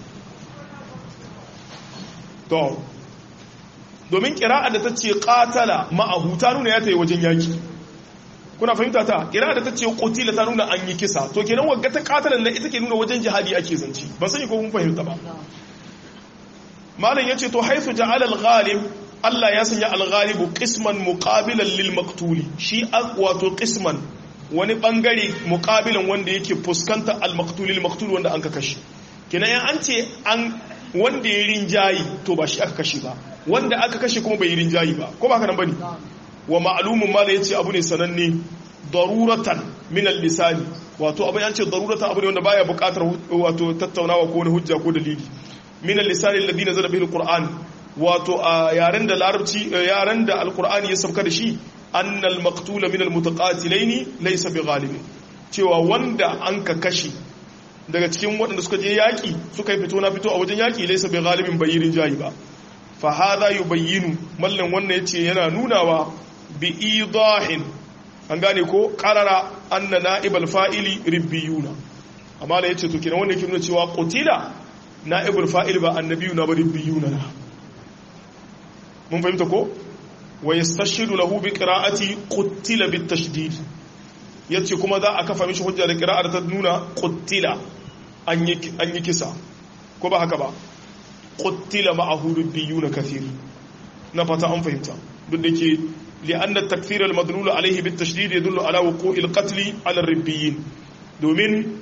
to domin kira'a da ta ce qatala ma'ahu ta nuna ya tayi wajen yaki kuna fahimta ta kira da ta ce kotila ta nuna an yi kisa to kenan wagga ta katalan na ita ke nuna wajen jihadi ake zanci ban sani ko kun fahimta ba malam yace to haifu ja'ala al-ghalib Allah ya sanya al-ghalibu qisman muqabilan lil maqtuli shi wato qisman wani bangare muqabilan wanda yake fuskanta al-maqtul lil maqtul wanda an ka kashe kenan yan an ce an wanda ya rinjayi to ba shi aka kashe ba wanda aka kashe kuma bai rinjayi ba ko ba haka nan bane wa ma'lumun ma da yace abu ne sananne daruratan min al-lisani wato abin an ce daruratan abu ne wanda baya buƙatar wato tattaunawa ko wani hujja ko dalili min al-lisani alladhi nazala bihi al-qur'an wato a yaren da larabci yaren da al-qur'ani ya sauka da shi anna al-maqtula min al-mutaqatilaini laysa bighalib cewa wanda an ka kashe daga cikin waɗanda suka je yaƙi suka yi fito na fito a wajen yaƙi laysa bighalibin bayirin jayi ba fa hadha yubayyinu mallan wannan yace yana nunawa bi idahin an gane ko qarara anna na'ibal fa'ili ribbiyuna amma da yace to kenan wanda yake nuna cewa qutila na'ibul fa'il ba annabiyuna ba ribbiyuna na mun fahimta ko wa yastashidu lahu bi qira'ati qutila bit tashdid yace kuma za a kafa mishi hujja da qira'ar ta nuna qutila an yi an yi kisa ko ba haka ba qutila ma'ahu ribbiyuna kathir na fata an fahimta duk da ke li'anna takfir al-madlul alayhi bit tashdid yadullu ala wuqu'i al-qatl ala ar-ribbiyin domin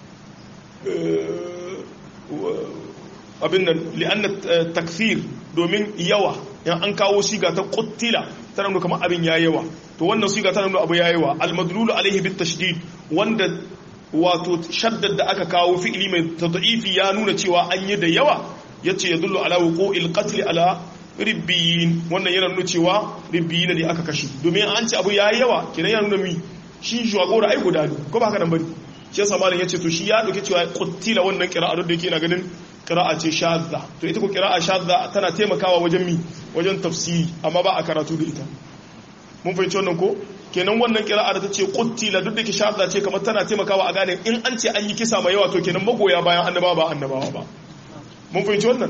abin nan li'anna takfir domin yawa yan an kawo siga ta quttila tana nuna kamar abin ya yawa to wannan siga tana nuna abu ya yawa al-madlul alayhi bit tashdid wanda wato shaddad da aka kawo fi'ili mai tad'ifi ya nuna cewa an yi da yawa yace yadullu ala wuqu'il qatl ala ribbiyin wannan yana nuna cewa ribbiyin ne aka kashe domin an ce abu ya yawa kenan yana nuna mi shi shugaba ai guda ne ko ba haka nan bari shi yasa malam yace to shi ya dauke cewa quttila wannan qira'a da yake na ganin qira'a ce shadda to ita ko qira'a shadda tana taimakawa wajen mi wajen tafsiri amma ba a karatu da ita mun fahimci wannan ko kenan wannan qira'a da tace quttila duk da ke shadda ce kamar tana taimakawa a gane in an ce an yi kisa mai yawa to kenan magoya bayan annabawa ba annabawa ba mun fahimci wannan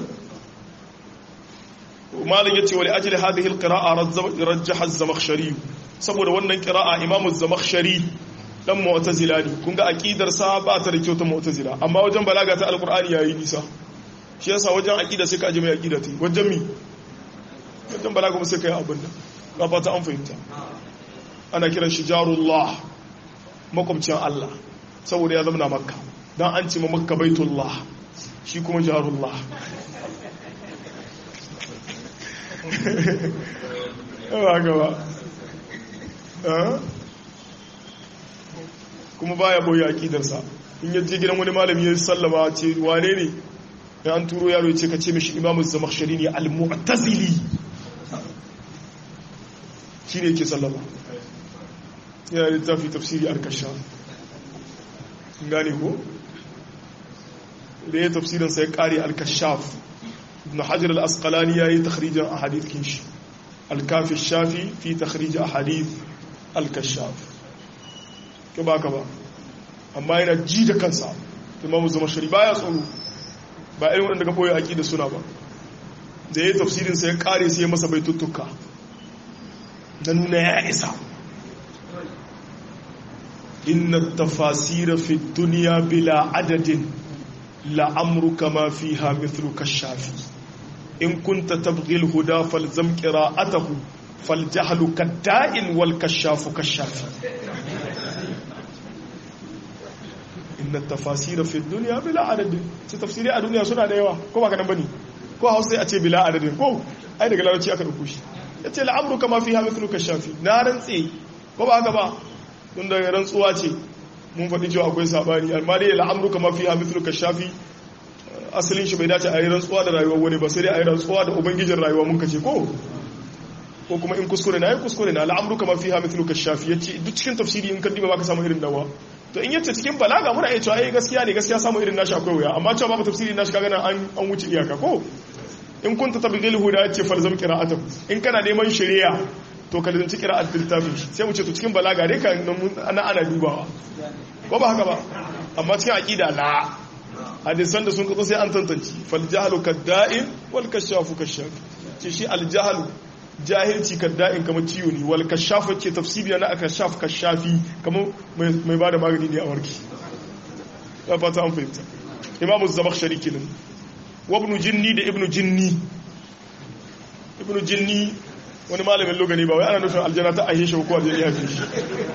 malam yace wali ajli hadhihi alqira'a rajjaha az-zamakhshari saboda wannan qira'a imamu az-zamakhshari dan mu'tazila ne kun ga aqidar sa ba ta da kyau ta mu'tazila amma wajen balaga ta alqur'ani yayi nisa shi yasa wajen aqida sai ka ji mai aqida ta wajen mi wajen balaga kuma sai kai abin da ba fata an fahimta ana kiran shi jarullah makwabcin Allah saboda ya zama na makka dan an ce ma makka baitullah shi kuma jarullah ba gaba kuma baya boye akidarsa in ya je gidan wani malami ya sallama ce wane ne ya an turo yaro ya ce ka ce mishi imamu zamakhshari ne al-mu'tazili shine yake sallama yana da tafi tafsiri al-kashaf gane ko da ya tafsirin sai kare al-kashaf ibn hajar al-asqalani yayi takhrijin ahadith kinshi al-kafi shafi fi takhrij ahadith al-kashaf ke ba ka ba amma yana ji da kansa imamu zama shari baya tsoro ba irin waɗanda ka koyi aƙi da suna ba da ya yi tafsirin sai ya ƙare sai ya masa baituttuka na nuna ya isa inna tafasira fi duniya bila adadin la'amruka ma fiha mithlu kashafi in kunta tabghil huda falzam qira'atahu faljahlu kadda'in wal kashafu kashafi inna tafasira fi dunya bila adadin ce tafsiri a duniya suna da yawa ko ba ka nan bane ko hausa sai a ce bila adadin ko ai daga larabci aka dauko shi yace la'amru kama fiha mithlu kashafi na rantse ko ba haka ba tun da rantsuwa ce mun faɗi cewa akwai sabani amma dai la'amru kama fiha mithlu kashafi asalin shi bai dace a yi rantsuwa da rayuwar wani ba sai dai a yi rantsuwa da ubangijin rayuwa mun kace ko ko kuma in kuskure na yi kuskure na al'amru kama fiha mithlu kashafi yace duk cikin tafsiri in kaddiba baka samu irin dawa to in yace cikin balaga muna iya cewa eh gaskiya ne gaskiya samu irin nashi akwai wuya amma cewa babu tafsiri nashi kaga nan an an wuce iyaka ko in kunta tabghil huda yace falzam qira'atu in kana neman shari'a to ka dinci qira'at littafin shi sai mu ce to cikin balaga dai kan ana ana dubawa ko ba haka ba amma cikin aqida la hadisan da sun kaso sai an tantance fal jahlu kadda'in wal kashafu kashaf ce shi al jahlu jahilci kadda'in kamar ciwo ne wal kashafa ce tafsiri na aka shaf kashafi kamar mai bada magani ne a warki ya fata an fahimta imamu zamakhshari kenan wa ibn jinni da ibn jinni ibn jinni wani malamin lugani ba wai ana nufin aljanna ta ahe shi ko aljanna ya fi shi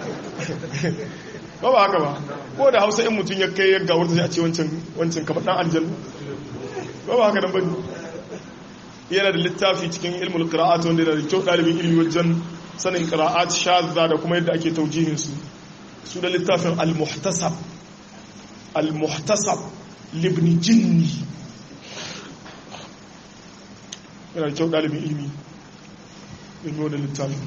ba ba haka ba ko da hausa in mutum ya kai ya gawar sai a ce wancan wancan kamar dan aljanna ba ba haka nan bane yana da littafi cikin ilmul qira'at wanda yana da kyau dalibin ilmi wajen sanin qira'at shadda da kuma yadda ake taujihin su su da littafin al-muhtasab al-muhtasab libn jinni yana da kyau dalibin ilmi ilmi wanda littafin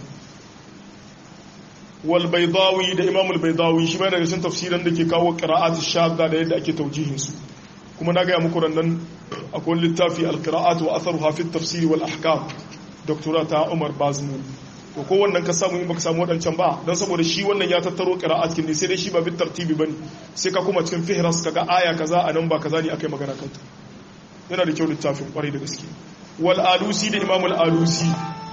wal baydawi da imam al-baydawi shi ma daga cikin tafsiran da ke kawo qira'at shadda da yadda ake taujihin su kuma na gaya muku rannan akwai littafi alkira'at wa atharuha fi tafsiri wal ahkam doktora ta Umar Bazmu to ko wannan ka samu in baka samu wadancan ba don saboda shi wannan ya tattaro qira'at kin ne sai dai shi ba bit tartibi bane sai ka kuma cikin fihras kaga aya kaza anan ba kaza ne akai magana kanta yana da kyau littafin kwarai da gaske wal alusi da imam al alusi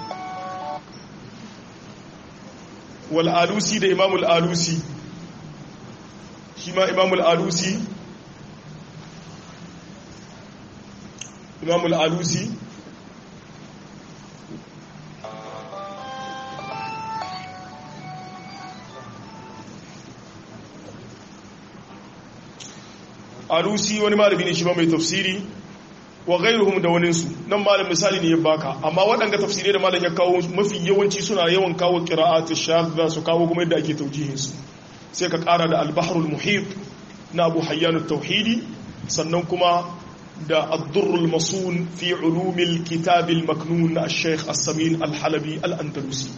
wal alusi da imam al alusi shi ma imam al alusi imam al alusi alusi wani malami ne shi ba mai tafsiri wa ghairuhum da waninsu nan malam misali ne ya baka amma waɗanda tafsirai da malam ya kawo mafi yawanci suna yawan kawo qira'atu shadda su kawo kuma yadda ake taujihin su sai ka ƙara da al-bahrul muhit na Abu Hayyan at-Tauhidi sannan kuma da ad-durrul masun fi ulumil kitab al-maknun na Sheikh As-Samin Al-Halabi Al-Andalusi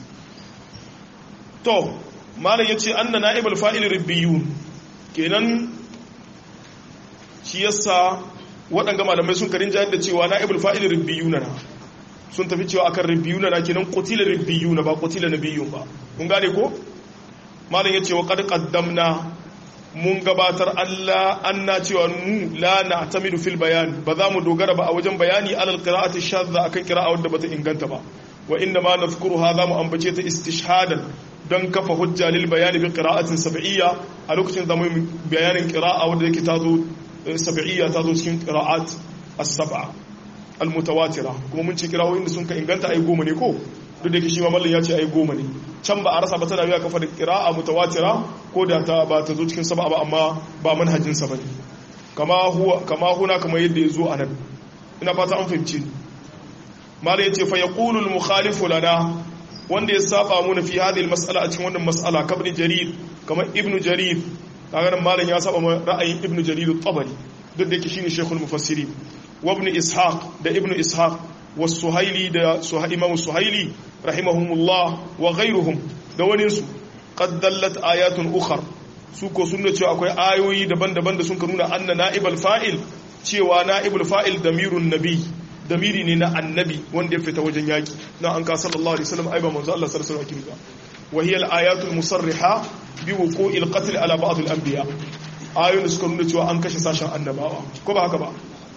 to malam yace anna na'ib al-fa'il rabbiyun kenan shi yasa waɗanga malamai sun karin jayar da cewa na ibul fa'il ribbiyuna na sun tafi cewa akan ribbiyuna na kenan qutila ribbiyuna ba qutila nabiyun ba kun gane ko malam yace wa qad qaddamna mun gabatar Allah anna cewa mu la na'tamidu fil bayan ba za mu dogara ba a wajen bayani alal qira'ati shadda akan qira'a wadda bata inganta ba wa inna ma nadhkuru hadha mu ambace ta istishhadan don kafa hujja lil bayani bi qira'atin sab'iyya a lokacin da mu bayanin qira'a wadda yake tazo sab'iyya ta zo cikin qira'at as-sab'a al-mutawatira kuma mun ce qira'o'in da sun ka inganta ai goma ne ko duk da yake shi ma mallan ya ce ai goma ne can ba a rasa ba tana biya kafa da qira'a mutawatira ko da ta ba ta zo cikin sab'a ba amma ba manhajin sa bane kama huwa kama huna kama yadda ya zo anan ina fata an fahimci mallan ya ce fa yaqulu al-mukhalifu lana wanda ya saba mu fi hadhihi al-mas'ala a cikin wannan mas'ala kabni jarir kamar ibnu jarir kaga nan malam ya saba ra'ayin ibn jarir at-tabari duk da yake shine shaykhul mufassirin wa ibn ishaq da ibn ishaq wa suhaili da suhaili imam suhaili rahimahumullah wa ghayruhum da wani su qad dallat ayatun ukhar su ko sun cewa akwai ayoyi daban-daban da sun ka nuna anna na'ibul fa'il cewa na'ibul fa'il damirun nabi damiri ne na annabi wanda ya fita wajen yaki na an ka sallallahu alaihi wasallam ai ba manzo Allah sallallahu alaihi wasallam wa hiya al-ayatul musarriha bi wuqu'il qatl ala ba'd al-anbiya ayoyin suka nuna cewa an kashe sashen annabawa ko ba haka ba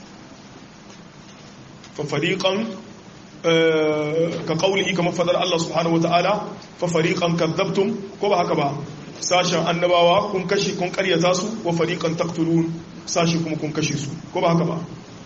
fa fariqan ka qawlihi kama fadar Allah subhanahu wataala fa fariqan kadzabtum ko ba haka ba sashen annabawa kun kashe kun karyata su wa fariqan taqtulun sashi kuma kun kashe su ko ba haka ba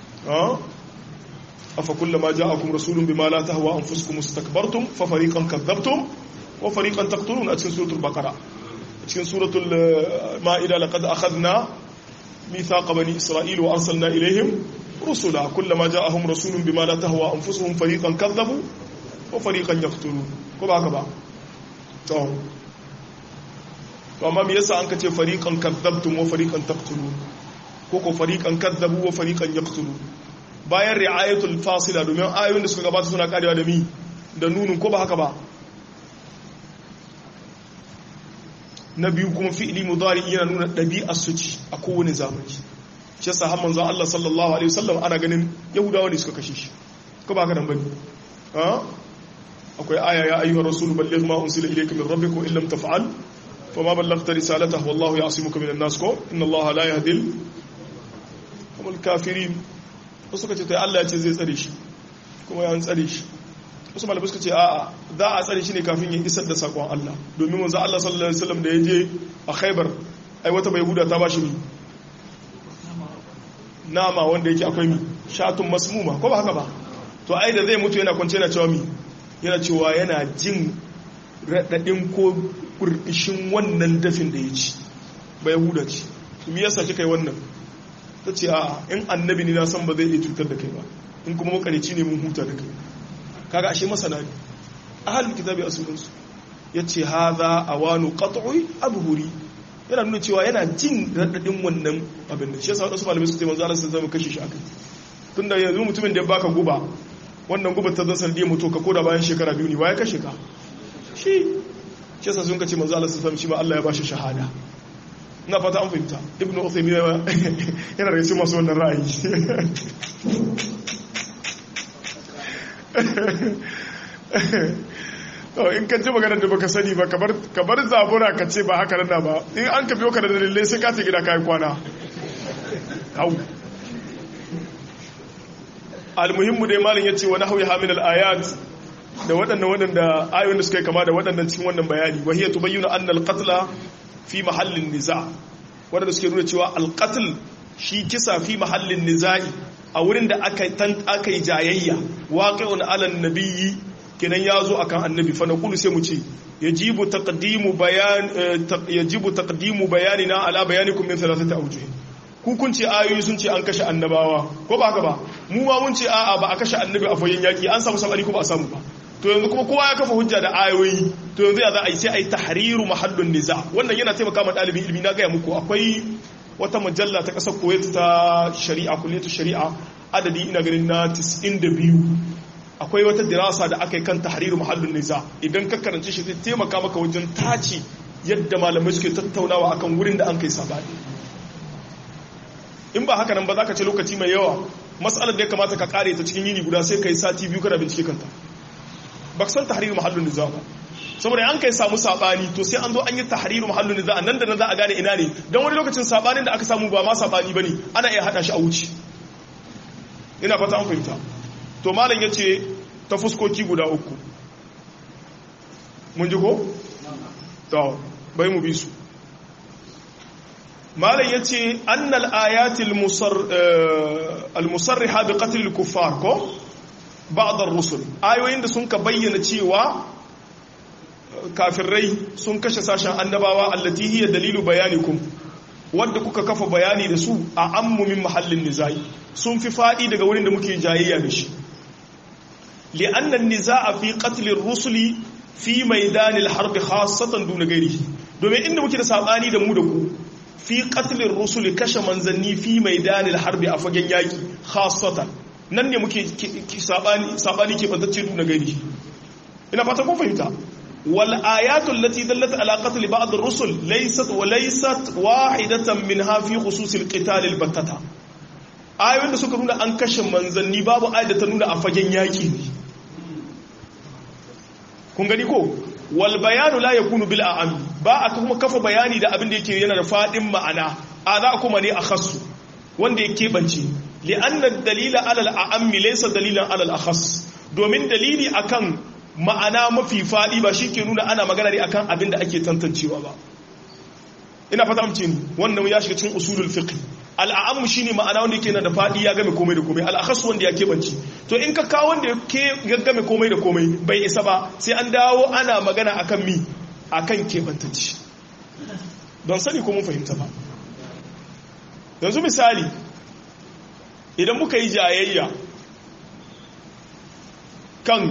afa kullama ja'akum rasulun bima la tahwa anfusukum istakbartum fa fariqan kadzabtum wa fariqan taqtulun a cikin suratul baqara cikin suratul ma'ida laqad akhadna mithaqa bani isra'ila wa arsalna ilayhim rusula kullama ja'ahum rasulun bima la tahwa anfusuhum fariqan kadzabu wa fariqan yaqtulun ko ba haka ba to to amma me yasa an ka ce fariqan kadzabtum wa fariqan taqtulun ko ko fariqan kadzabu wa fariqan yaqtulun bayan ri'ayatul fasila domin ayoyin da suka gabata suna karewa da mi da nunun ko ba haka ba na biyu kuma fi'ili mudari yana nuna ɗabi'ar su ci a kowane zamani shi yasa har manzo Allah sallallahu alaihi wasallam ana ganin yahudawa ne suka kashe shi ko ba haka nan bane ha akwai aya ya ayyuhar rasul balligh ma unsila ilayka min rabbika wa illam taf'al fama ballaghta risalatahu wallahu ya'simuka minan nas ko inna Allah la yahdil kamul kafirin wasu suka ce to Allah ya ce zai tsare shi kuma ya tsare shi wasu malamai suka ce a'a za a tsare shi ne kafin ya isar da sakon Allah domin manzo Allah sallallahu alaihi wasallam da ya je a Khaibar ai wata bai huda ta bashi mi nama wanda yake akwai mi shatun masmuma ko ba haka ba to ai da zai mutu yana kwance yana cewa mi yana cewa yana jin radadin ko kurbishin wannan dafin da ya ci bai huda ci me yasa kika yi wannan ta ce a in annabi ne na san ba zai iya cutar da kai ba in kuma makarici ne mun huta da kai kaga ashe masana ne ahalul kitabi a sunansu ya ce haza awanu qat'i abhuri yana nuna cewa yana jin radadin wannan abin da shi yasa wasu malamai su ce manzo Allah sai zama kashe shi akai tunda yanzu mutumin da ya baka guba wannan guba ta zan sanadiyar mutu ka koda bayan shekara biyu ne waye kashe ka shi shi yasa sun ka ce manzo Allah sai shi ma Allah ya bashi shahada na fata an fahimta ibn uthaymin yana da masu wannan ra'ayi in ka ji maganar da baka sani ba ka bar zabura ka ce ba haka nan ba in an ka biyo ka da dalilai sai ka ce gida kayan kwana hau almuhimmu dai malin ya ce wani hauyi hamin al'ayat da waɗannan waɗanda ayoyin da suka yi kama da waɗannan cikin wannan bayani wahiyar tubayyuna annal qatla fi mahallin niza waɗanda suke nuna cewa alqatl shi kisa fi mahallin niza'i a wurin da aka yi jayayya waqi'un ala nabiyyi kenan ya zo akan annabi fa naqulu sai mu ce yajibu taqdimu bayan yajibu taqdimu bayanina ala bayanikum min thalathati awjuh ku kun ce ayoyi sun ce an kashe annabawa ko ba haka ba mu ma mun ce a'a ba a kashe annabi a fayin yaki an samu sabari ko ba a samu ba to yanzu kuma kowa ya kafa hujja da ayoyi to yanzu ya za a yi sai a yi tahriru mahallun niza wannan yana taimaka ma ɗalibin ilimi na gaya muku akwai wata mujalla ta ƙasar kuwait ta shari'a kulliyatu shari'a adadi ina ganin na 92 akwai wata dirasa da aka yi kan tahriru mahallun niza idan ka karanci shi zai taimaka maka wajen tace yadda malamai suke tattaunawa akan wurin da an kai sabani in ba haka nan ba za ka ce lokaci mai yawa matsalar da ya kamata ka kare ta cikin yini guda sai ka yi sati biyu kana bincike kanta ba san tahriru mahallun niza ba saboda an kai samu sabani to sai an zo an yi tahriru mahallun niza nan da nan za a gane ina ne don wani lokacin sabanin da aka samu ba ma sabani bane ana iya hada shi a wuce ina fata an fahimta to malam yace ta fuskoki guda uku mun ji ko to bai mu bi su malam yace annal ayatil musar al-musarriha bi qatl al-kuffar ko ba'd ar-rusul ayoyin da sun ka bayyana cewa kafirai sun kashe sashen annabawa allati hiya dalilu bayanikum wanda kuka kafa bayani da su a ammumin mahallin nizai sun fi fadi daga wurin da muke jayayya da shi li'anna an-nizaa fi qatl ar-rusuli fi maidan al-harb khassatan duna ghairihi domin inda muke da sabani da mu da ku fi qatl ar-rusuli kashe manzanni fi maidan al-harb a fagen yaki khassatan nan ne muke sabani sabani ke bantacce duna ghairihi ina fata kun fahimta والآيات التي دلت على قتل بعض الرسل ليست وليست واحدة منها في خصوص القتال البتة ayoyin da suka nuna an kashe manzanni babu ayat da ta nuna a fagen yaki ne kun gani ko wal bayanu la yakunu bil a'am ba a kuma kafa bayani da abin da yake yana da fadin ma'ana a za kuma ne a khassu wanda yake bance li anna dalila ala al a'am laysa dalilan ala al akhas domin dalili akan ma'ana mafi faɗi ba shi ke nuna ana magana ne akan abin da ake tantancewa ba ina fata amce ni wannan ya shiga cikin usulul fiqh al'amu shine ma'ana wanda yake na da faɗi ya game komai da komai al'akhas wanda ya kebanci to in ka kawo wanda ya game komai da komai bai isa ba sai an dawo ana magana akan mi akan kebantanci don sani ko mun fahimta ba yanzu misali idan muka yi jayayya kan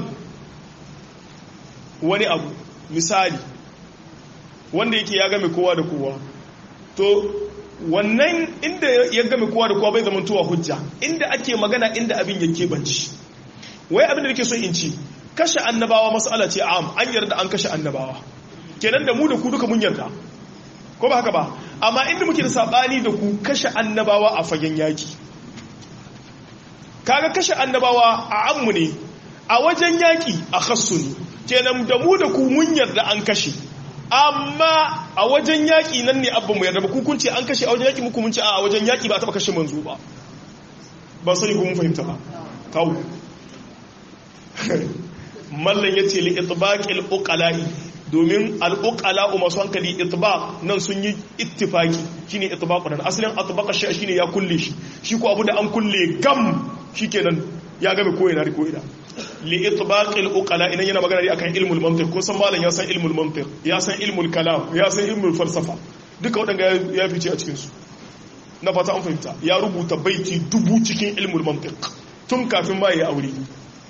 wani abu misali wanda yake ya game kowa da kowa to wannan inda ya game kowa da kowa bai zama tuwa hujja inda ake magana inda abin yake banci wai abin da nake so in ci kashe annabawa mas'ala ce am an yarda an kashe annabawa kenan da mu da ku duka mun yarda ko ba haka ba amma inda muke da sabani da ku kashe annabawa a fagen yaki kaga kashe annabawa a ammu ne a wajen yaki a khassu ne kenan da mu da ku mun yarda an kashe amma a wajen yaƙi nan ne abba mu yarda ba kun ce an kashe a wajen yaƙi muku mun ce a wajen yaƙi ba a taɓa kashe manzo ba ba sani ko mun fahimta ba kawo mallan ya ce li itbaqil uqala'i domin al uqala'u masu hankali itbaq nan sun yi ittifaki shine itbaqu nan asalin atbaqa shi shine ya kulle shi shi ko abu da an kulle gam shikenan ya game ko ina ko ina li itbaqil uqala idan yana magana ne akan ilmul mantiq ko san malam ya san ilmul mantiq ya san ilmul kalam ya san ilmul falsafa duka wadanga ya fice a cikin su na fata an fahimta ya rubuta baiti dubu cikin ilmul mantiq tun kafin ma ya aure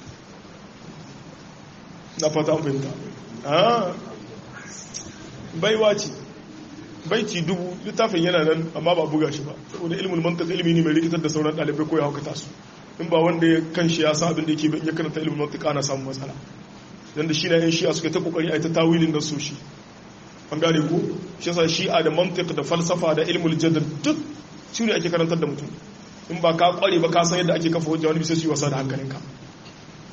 na fata an fahimta ah baiwa ce baiti dubu littafin yana nan amma ba buga shi ba saboda ilmul mantiq ilmi ne mai rikitar da sauran dalibai ko ya haukata su in ba wanda ya kan shi ya sa abin da yake ya karanta ilimin mantika ana samun matsala dan da shi na yan shi'a suka ta kokari a ta tawilin da su shi an gane ko shi yasa shi'a da mantiq da falsafa da ilmul jadal duk shi ne ake karantar da mutum in ba ka kware ba ka san yadda ake kafa hujja wani bisa su yi wasa da hankalinka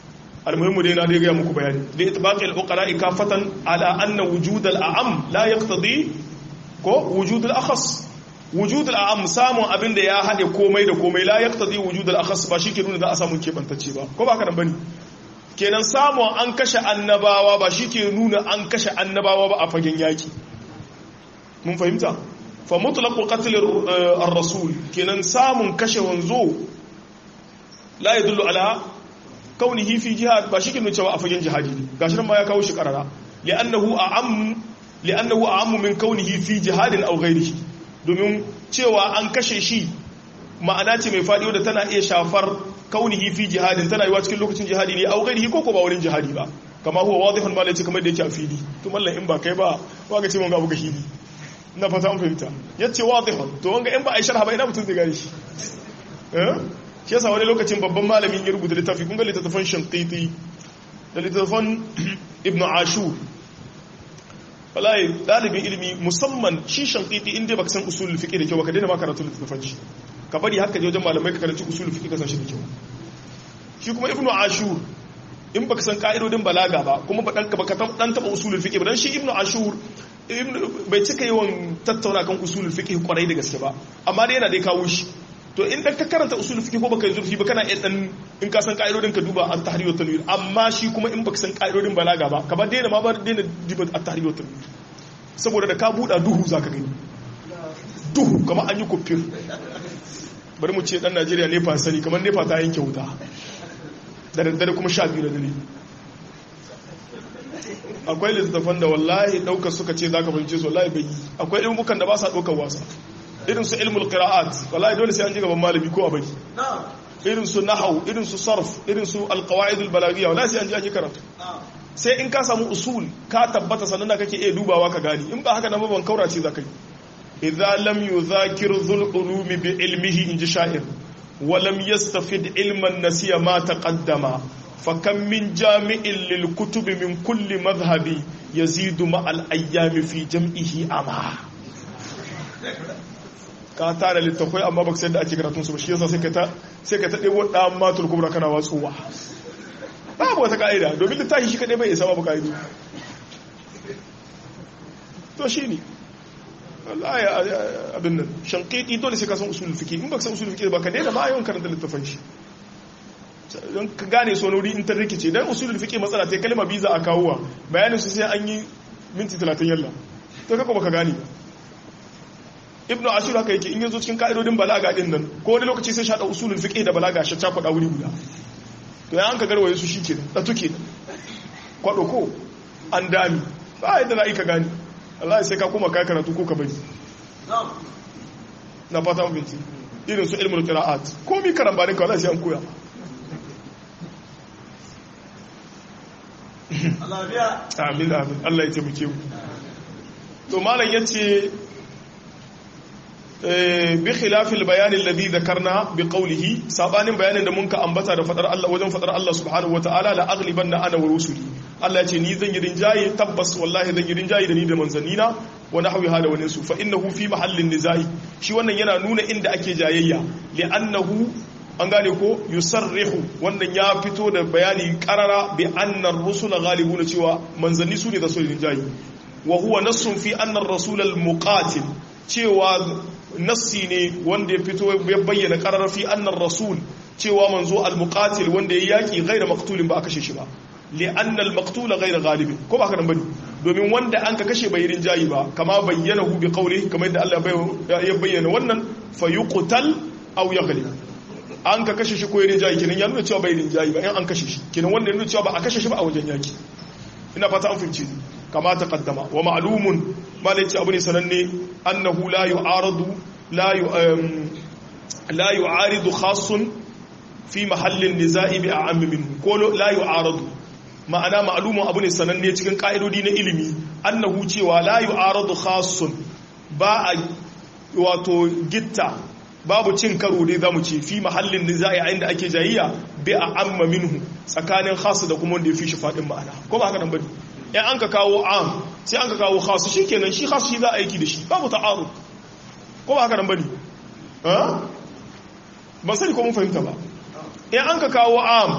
almuhimmu dai na dai ga muku bayani da itbaqi al-uqara kafatan ala anna wujud al-a'am la yaqtadi ko wujud al-akhas wujud al-a'am samun abin da ya hade komai da komai la yaqtadi wujud al-akhas ba shi ke nuna za a samu kebantacce ba ko ba ka nan bane kenan samun an kashe annabawa ba shi ke nuna an kashe annabawa ba a fagen yaki mun fahimta fa mutlaqu qatl ar-rasul kenan samun kashe wanzo la yadullu ala kaunihi fi jihad ba shi ke nuna cewa a fagen jihadi ne gashi nan ma ya kawo shi karara li'annahu a'am li'annahu a'am min kaunihi fi jihadin aw ghayrihi domin cewa an kashe shi ma'ana ce mai fadi wadda tana iya shafar kaunihi fi jihadin tana yiwa cikin lokacin jihadi ne aw ghayrihi ko ko ba wurin jihadi ba kama huwa wadihun ma lace kamar da yake a fili to mallan in ba kai ba ba ga ce mun ga buga hili ina fata an fahimta yace wadihun to wanga in ba a sharha ba ina mutun zai gane shi eh shi yasa wani lokacin babban malamin ya rubuta littafi kun ga littattafan shanqiti da littattafan ibn ashur wallahi dalibin ilimi musamman shi shanqiti inda baka san usulul fiqh da kyau baka daina ma karatu littattafan shi ka bari haka je wajen malamai ka karanci usulul fiqh ka san shi da kyau shi kuma ibn ashur in baka san ka'idodin balaga ba kuma ba dan baka dan taba usulul fiqh ba dan shi ibn ashur bai cika yawan tattauna kan usulul fiqh kwarai da gaske ba amma dai yana dai kawo shi to in dan ka karanta usul fiqh ko baka yi zurfi ba kana iya dan in ka san ka'idodin ka duba at-tahrir wa tanwir amma shi kuma in baka san ka'idodin balaga ba ka ba daina ma ba daina diba at-tahrir wa tanwir saboda da ka buɗa duhu zaka gani duhu kamar an yi kufir bari mu ce dan Najeriya ne fa sani kamar nefa ta yanke wuta da daddare kuma sha biyu da dare akwai littattafan da wallahi ɗaukar suka ce za ka fahimce su wallahi bai yi akwai ilmukan da ba sa ɗaukar wasa irin su ilmul qira'at wallahi dole sai an ji gaban malami ko a bari irin su nahwu irin su sarf irin su alqawaid albalaghiya wallahi sai an ji an yi karatu sai in ka samu usul ka tabbata sannan da kake iya dubawa ka gani in ba haka nan ban kaurace zaka yi idza lam yudhakir dhul ulumi bi ilmihi in ji sha'ir wa lam yastafid ilman nasiya ma taqaddama فكم من جامع للكتب من كل مذهب يزيد مع الأيام في جمعه أما ka tara littafai amma baka sai da ake karatun su ba shi yasa sai ka ta sai ka ta debo dan matul kubra kana watsuwa babu wata ka'ida domin littafi shi kadai bai isa babu ka'ido to shine wallahi abin nan shanqiti dole sai ka san usul fiqh in baka san usul fiqh ba ka daina ma yawan karanta littafan shi don ka gane sonori in ta rikice dan usulul fiqh matsala ta kalma biza a kawowa bayanin su sai an yi minti 30 yalla to kako baka gane ibnu ashur haka yake in yazo cikin ka'idodin balaga din nan ko wani lokaci sai shada usulul fiqh da balaga shi ta kwada wuri guda to ya an ka garwaye su shikenan da tuke kwado ko an dami ba yadda na ka gane Allah sai ka koma kai karatu ko ka bari na fata mun irin su ilmul qira'at ko mi karambanin ka wallahi sai an koya amin amin Allah ya taimake mu to malam yace bi khilafil bayanin alladhi dhakarna bi qawlihi sabanin bayanin da mun ka ambata da fadar Allah wajen fadar Allah subhanahu wataala la aghlibanna ana wa rusuli Allah ya ce ni zan yi rinjaye tabbas wallahi zan yi rinjaye da ni da manzannina wa nahwi hada wa nisu fa innahu fi mahallin nizai shi wannan yana nuna inda ake jayayya li'annahu an gane ko yusarrihu wannan ya fito da bayani karara bi annar rusula ghalibuna cewa manzanni su ne da sulhin jayi wa huwa nassun fi annar rasul al muqatil cewa nassi ne wanda ya fito ya bayyana karara fi annar rasul cewa manzo al muqatil wanda ya yaki ghairu maqtulin ba a kashe shi ba li anna al maqtul ghairu ghalibin ko ba haka nan bane domin wanda an ka kashe bai rinjayi ba kama bayyana hu bi qawli kamar yadda Allah ya bayyana wannan fayuqtal aw yaghlib an ka kashe shi ko ya rinjayi kenan ya nuna cewa bai rinjayi ba in an kashe shi kenan wanda ya nuna cewa ba a kashe shi ba a wajen yaki ina fata an fahimci kama ta kaddama wa ma'lumun malai ce abu ne sananne annahu la yu'aradu la yu la yu'aridu khassun fi mahallin nizai bi a'am minhu ko la yu'aradu ma'ana ma'lumun abu ne sananne cikin ka'idodi na ilimi annahu cewa la yu'aradu khassun ba a wato gitta babu cin karo dai zamu ce fi mahallin nizai a inda ake jayayya bi a amma minhu tsakanin khas da kuma wanda ya fi shi fadin ma'ana ko ba haka nan bane in an ka kawo am sai an ka kawo khas shikenan shi khas shi za a aiki da shi babu ta'arud ko ba haka nan bane ha ban sani ko mun fahimta ba in an ka kawo am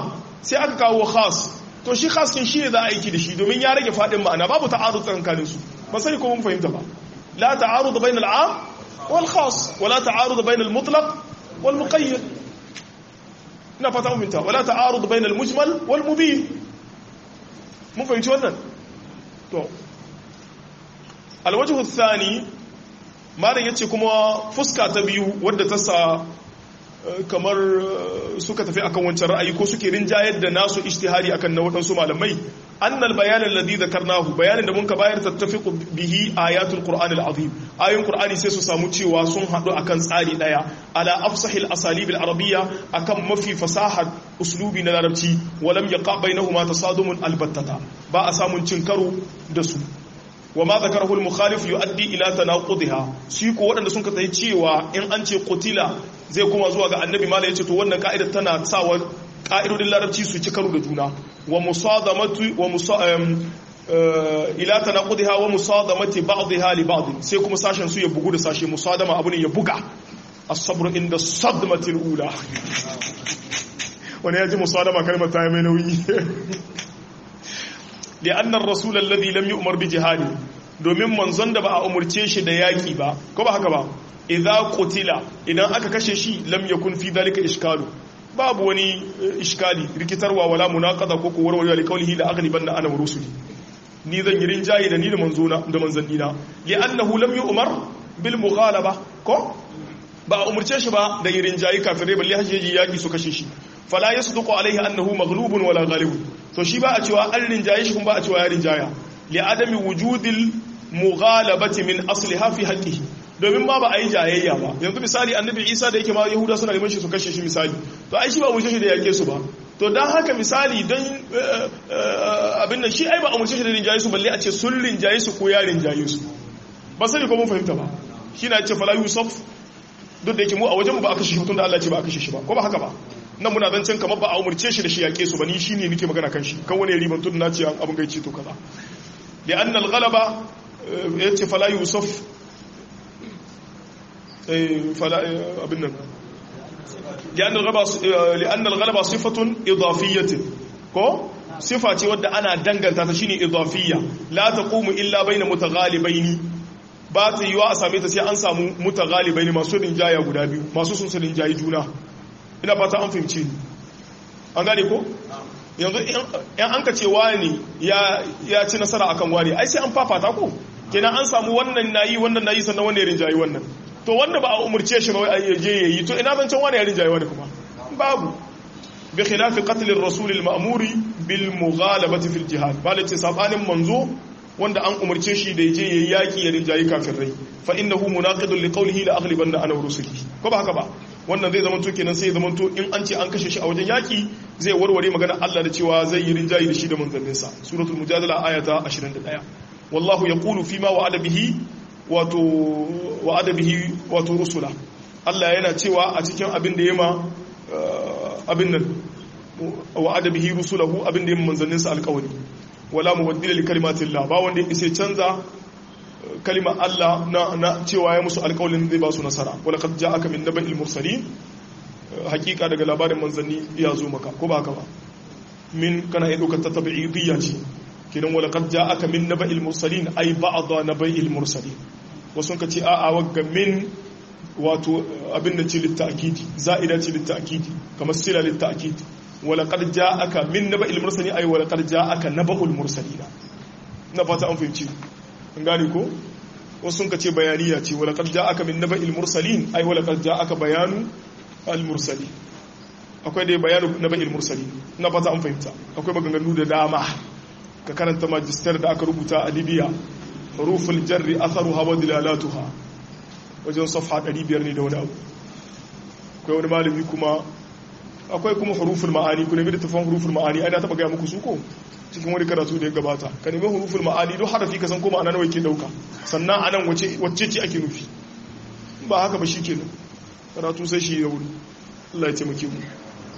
sai aka kawo khas to shi khas kin shi ne za a aiki da shi domin ya rage fadin ma'ana babu ta'arud tsakanin su ba sai ko mun fahimta ba la ta'arud bainal 'am wal khas wala ta'arud bainal mutlaq wal muqayyad ina fata mun fahimta wala ta'arud bainal mujmal wal mubin mun fahimci wannan to alwajhu thani malam yace kuma fuska ta biyu wadda ta sa kamar suka tafi akan wancan ra'ayi ko suke rinjayar da nasu ijtihadi akan na waɗansu malamai annal bayan alladhi dhakarnahu bayanin da mun ka bayar tattafiqu bihi ayatul qur'an al-azim ayoyin qur'ani sai su samu cewa sun hadu akan tsari daya ala afsahil asalib al-arabiyya akan mafi fasahar uslubi na larabci walam yaqa bainahuma tasadumun albattata ba a samun cin karo da su wa ma zakarahu al-mukhalif yuaddi ila tanaqudiha shi ko wadanda sun kasance cewa in an ce qutila zai kuma zuwa ga annabi mala yace to wannan ka'idar tana sawa ka'idodin larabci su ci karo da juna wa musadamatu wa ila tanaqudiha wa musadamati ba'dha li ba'd sai kuma sashen su ya bugu da sashe musadama abu ne ya buga as-sabr inda sadmati al-ula wani yaji musadama kalmar ta mai nauyi لأن الرسول الذي لم يؤمر بجهاد domin manzon da ba a umurce shi da yaki ba ko ba haka ba idza qutila idan aka kashe shi lam yakun fi dalika ishkalu babu wani iskali rikitarwa wala munaqada ko ko warware li qawlihi la aghlibanna ana wa rusuli ni zan yi rinjayi da ni da manzona da manzannina li annahu lam yu'mar bil mughalaba ko ba a umurce shi ba da yi rinjayi kafirai balle hajji yaki su kashe shi fala yasduqu alaihi annahu maghlubun wala ghalibun to shi ba a cewa an rinjaye shi kuma ba a cewa ya rinjaya li adami wujudil mughalabati min asliha fi haqqihi domin ma ba a yi jayayya ba yanzu misali annabi Isa da yake ma Yahuda suna neman shi su kashe shi misali to ai shi ba umurce shi da yake su ba to dan haka misali don abin nan shi ai ba umurce shi da rinjaye su balle a ce sun rinjaye su ko ya rinjaye su ba sani ko mun fahimta ba shi na ce fala yusuf duk da yake mu a wajen ba a kashe shi tun da Allah ce ba a kashe shi ba ko ba haka ba nan muna zancen kamar ba a umarce shi da shi yaƙe su ba ni shi ne nike magana kan shi kan wani riban tun na ce abin gaici to kaza da an galaba ya ce fala yusuf abin nan li'an galaba sifatun idafiyyatin ko sifa ce wadda ana danganta ta shine idafiyya la taqumu illa baina mutaghalibaini ba ta yiwa a same ta sai an samu mutaghalibaini masu rinjaya guda biyu masu sun su rinjayi juna ina fata an fahimci ni an gane ko yanzu yan an ka ce wani ya ci nasara akan wani ai sai an fafata ko kenan an samu wannan nayi wannan nayi sannan wanda ya rinjayi wannan to wanda ba a umurce shi ba wai ya je yayi to ina zancen wani ya rinjayi wani kuma babu bi khilafi qatl ar-rasul al-ma'muri bil mughalabati fil jihad balace sabanin manzo wanda an umarce shi da yaje yayi yaki ya rinjayi kafirai fa innahu munaqidun li qawlihi la aghlibanna ana rusuli ko ba haka ba wannan zai zama to kenan sai zama to in an ce an kashe shi a wajen yaki zai warware magana Allah da cewa zai yi rinjayi da shi da manzanninsa suratul mujadala ayata 21 wallahu yaqulu fima wa'ada bihi wato wa'ada bihi wato rusula Allah yana cewa a cikin abin da yema abin nan wa'ada bihi rusulahu abin da yema manzanninsa alƙawari wala mubaddila li kalimatillah ba wanda ya isa canza kalimar Allah na cewa ya musu alƙawalin zai ba su nasara wala qad ja'aka min naba'il mursalin hakika daga labarin manzanni ya zo maka ko ba ka ba min kana iya ɗaukar ta tabi'idiyya ce kidan wala qad ja'aka min naba'il mursalin ay ba'dha naba'il mursalin wasu ka ce a'a wagga min wato abin da ce litta'kidi za'ida ce litta'kidi kamar sila litta'kidi wala qad ja'aka min naba'il mursalin ay wala qad ja'aka naba'ul mursalin na fata an fahimci an gane ko wasu sun ka ce bayaniya ce wala qad ja'aka min naba'il mursalin ay wala qad ja'aka bayanu al mursalin akwai dai bayanu naba'il mursalin na fata an fahimta akwai maganganu da dama ka karanta magister da aka rubuta a Libya huruful jarri atharuha wa dilalatuha wajen safha 500 ne da wani abu akwai wani malami kuma akwai kuma huruful ma'ani ku nemi da tafan huruful ma'ani ai na taba gaya muku su ko cikin wani karatu da ya gabata ka nemi huruful ma'ani don harafi ka san ko ma'ana nawa yake dauka sannan anan wace wacce ce ake nufi ba haka ba shikenan karatu sai shi ya wuri Allah ya taimake mu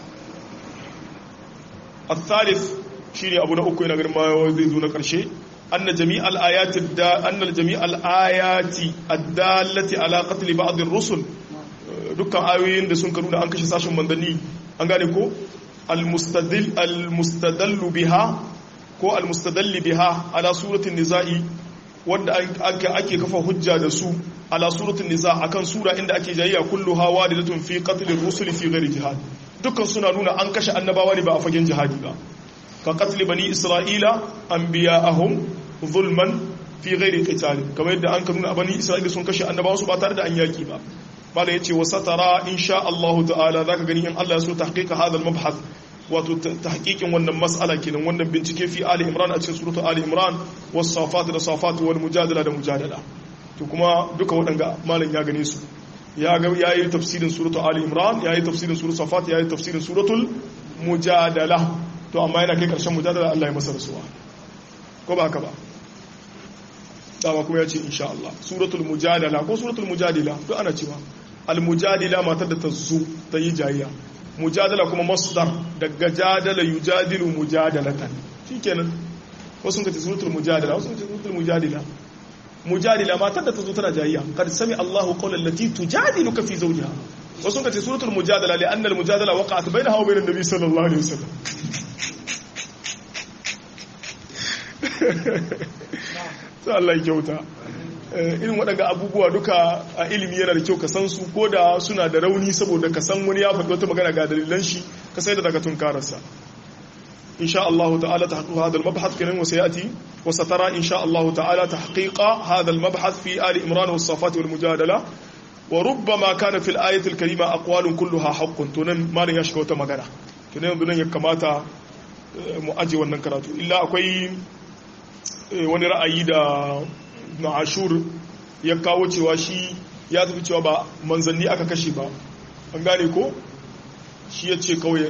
الثالث shine abu na uku yana ganin ma zai zo na karshe anna jami'al ayati da anna jami'al ayati ad-dallati ala qatl ba'd ar-rusul dukkan ayoyin da sun nuna an kashe sashin mandanni an gane ko al-mustadil al-mustadallu biha ko al-mustadalli biha ala suratul nisa'i wanda ake kafa hujja da su ala suratul nisa akan sura inda ake jayayya kulluha wadidatun fi qatl ar-rusuli fi ghairi jihad dukkan suna nuna an kashe annabawa ne ba a fagen jihadi ba ka qatl bani isra'ila anbiya'ahum zulman fi ghairi qital kamar yadda an nuna bani isra'ila sun kashe annabawa su ba tare da an yaki ba bala yace wa satara insha Allah ta'ala zaka gani in Allah ya so tahqiqa hadha al-mabhath wato tahqiqin wannan mas'ala kenan wannan bincike fi ali imran a cikin suratul ali imran was safat da safat wal mujadala da mujadala to kuma duka waɗanga malam ya gane su ya ga yayi tafsirin suratul ali imran yayi tafsirin suratul safat yayi tafsirin suratul mujadala to amma yana kai karshen mujadala Allah ya masa rasuwa ko ba haka ba dama kuma ya ce insha Allah suratul mujadala ko suratul mujadila to ana cewa al mujadila matar da ta zo ta yi jayya mujadala kuma masdar daga jadala yujadilu mujadalatan shikenan wasu kace suratul mujadala wasu kace suratul mujadila mujadila matar da ta zo tana jayya kad sami Allahu qawlan lati tujadiluka fi zawjiha wasu kace suratul mujadala li anna al mujadala waqa'at bainaha wa bainan nabi sallallahu alaihi wasallam sai Allah ya kyauta irin waɗanda abubuwa duka a ilimi yana da kyau ka san su ko da suna da rauni saboda ka san wani ya faɗi wata magana ga dalilan shi ka sai da daga tunkararsa insha Allah ta'ala tahqiq hadha al-mabhath kanan wa sayati wa satara insha Allah ta'ala tahqiqa hadha al-mabhath fi ali imran was safat wal mujadala wa rubbama kana fil ayati al-karima aqwalun kulluha haqqun to nan malin ya shiga wata magana to nan ya kamata mu aje wannan karatu illa akwai wani ra'ayi da na ashur ya kawo cewa shi ya tafi cewa ba manzanni aka kashe ba an gane ko shi ya ce kawai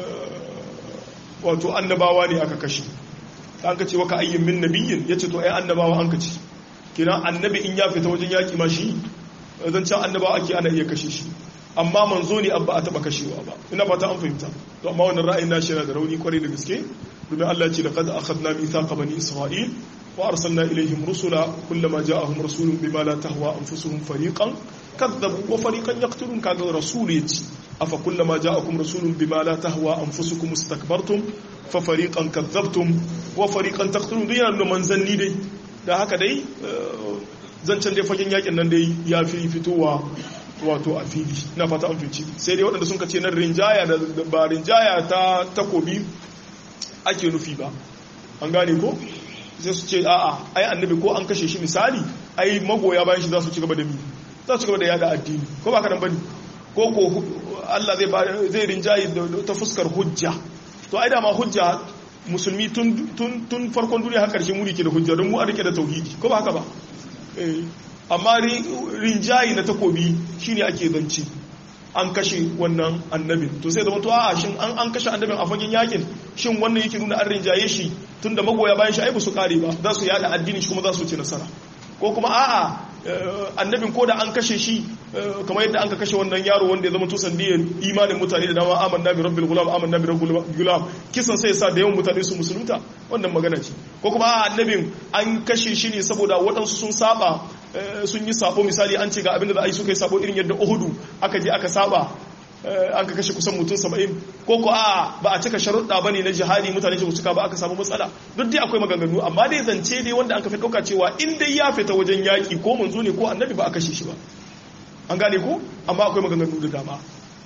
wato annabawa ne aka kashe an ka ce waka ayyin min nabiyin ya ce to ai annabawa an ka ce kina annabi in ya fita wajen yaki ma shi zan can annabawa ake ana iya kashe shi amma manzo ne abba a taba kashewa ba ina fata an fahimta to amma wannan ra'ayin nashi yana da rauni kwarai da gaske domin Allah ya ce laqad akhadna mithaqa bani isra'il وأرسلنا إليهم رسلا كلما جاءهم رسول بما لا تهوى أنفسهم فريقا كذبوا وفريقا يقتلون كذا رسول يتي أفكلما جاءكم رسول بما لا تهوى أنفسكم استكبرتم ففريقا كذبتم وفريقا تقتلون دي أنه منزلني دي da haka dai zancen dai fagen yakin nan dai ya fi fitowa wato a fili na fata an fici sai dai waɗanda sun ka ce nan rinjaya da ba rinjaya ta takobi ake nufi ba an gane ko sai su ce a'a ai annabi ko an kashe shi misali ai magoya bayan shi za su ci gaba da mi za su ci gaba da yada addini ko ba ka nan bane ko ko Allah zai zai rinjayi ta fuskar hujja to ai da ma hujja musulmi tun tun tun farkon duniya har karshe muri ke da hujja don mu a rike da tauhidi ko ba haka ba eh amma rinjayi na takobi shine ake zanci an kashe wannan annabin to sai zama to a shin an an kashe annabin a fagen yakin shin wannan yake nuna an rinjaye shi tunda magoya bayan shi ai ba su kare ba za su yada addini shi kuma za su ci nasara ko kuma a'a annabin ko da an kashe shi kamar yadda an ka kashe wannan yaro wanda ya zama to sandiyar imanin mutane da dama amanna bi rabbil gulam amanna bi rabbil gulam kisan sai sa da yawan mutane su musulunta wannan magana ce ko kuma a'a annabin an kashe shi ne saboda waɗansu sun saba sun yi sabo misali an ce ga abin da za a yi suka yi sabo irin yadda uhudu aka je aka saba an ka kashe kusan mutum saba'in ko ko a ba a cika sharuɗa ba ne na jihadi mutane su cika ba aka samu matsala duk dai akwai maganganu amma dai zance dai wanda an ka fi ɗauka cewa in dai ya fita wajen yaƙi ko manzo ne ko annabi ba a kashe shi ba an gane ko amma akwai maganganu da dama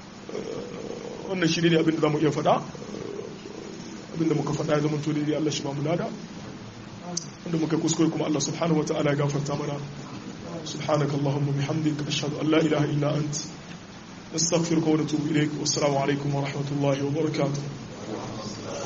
wannan shi ne abin da za mu iya faɗa abin da muka faɗa ya zama to dai Allah shi ba mu lada wanda muka kuskure kuma Allah subhanahu wa ta'ala ya gafarta mana subhanakallahumma bihamdika ashhadu an la ilaha illa anta نستغفرك ونتوب إليك والسلام عليكم ورحمة الله وبركاته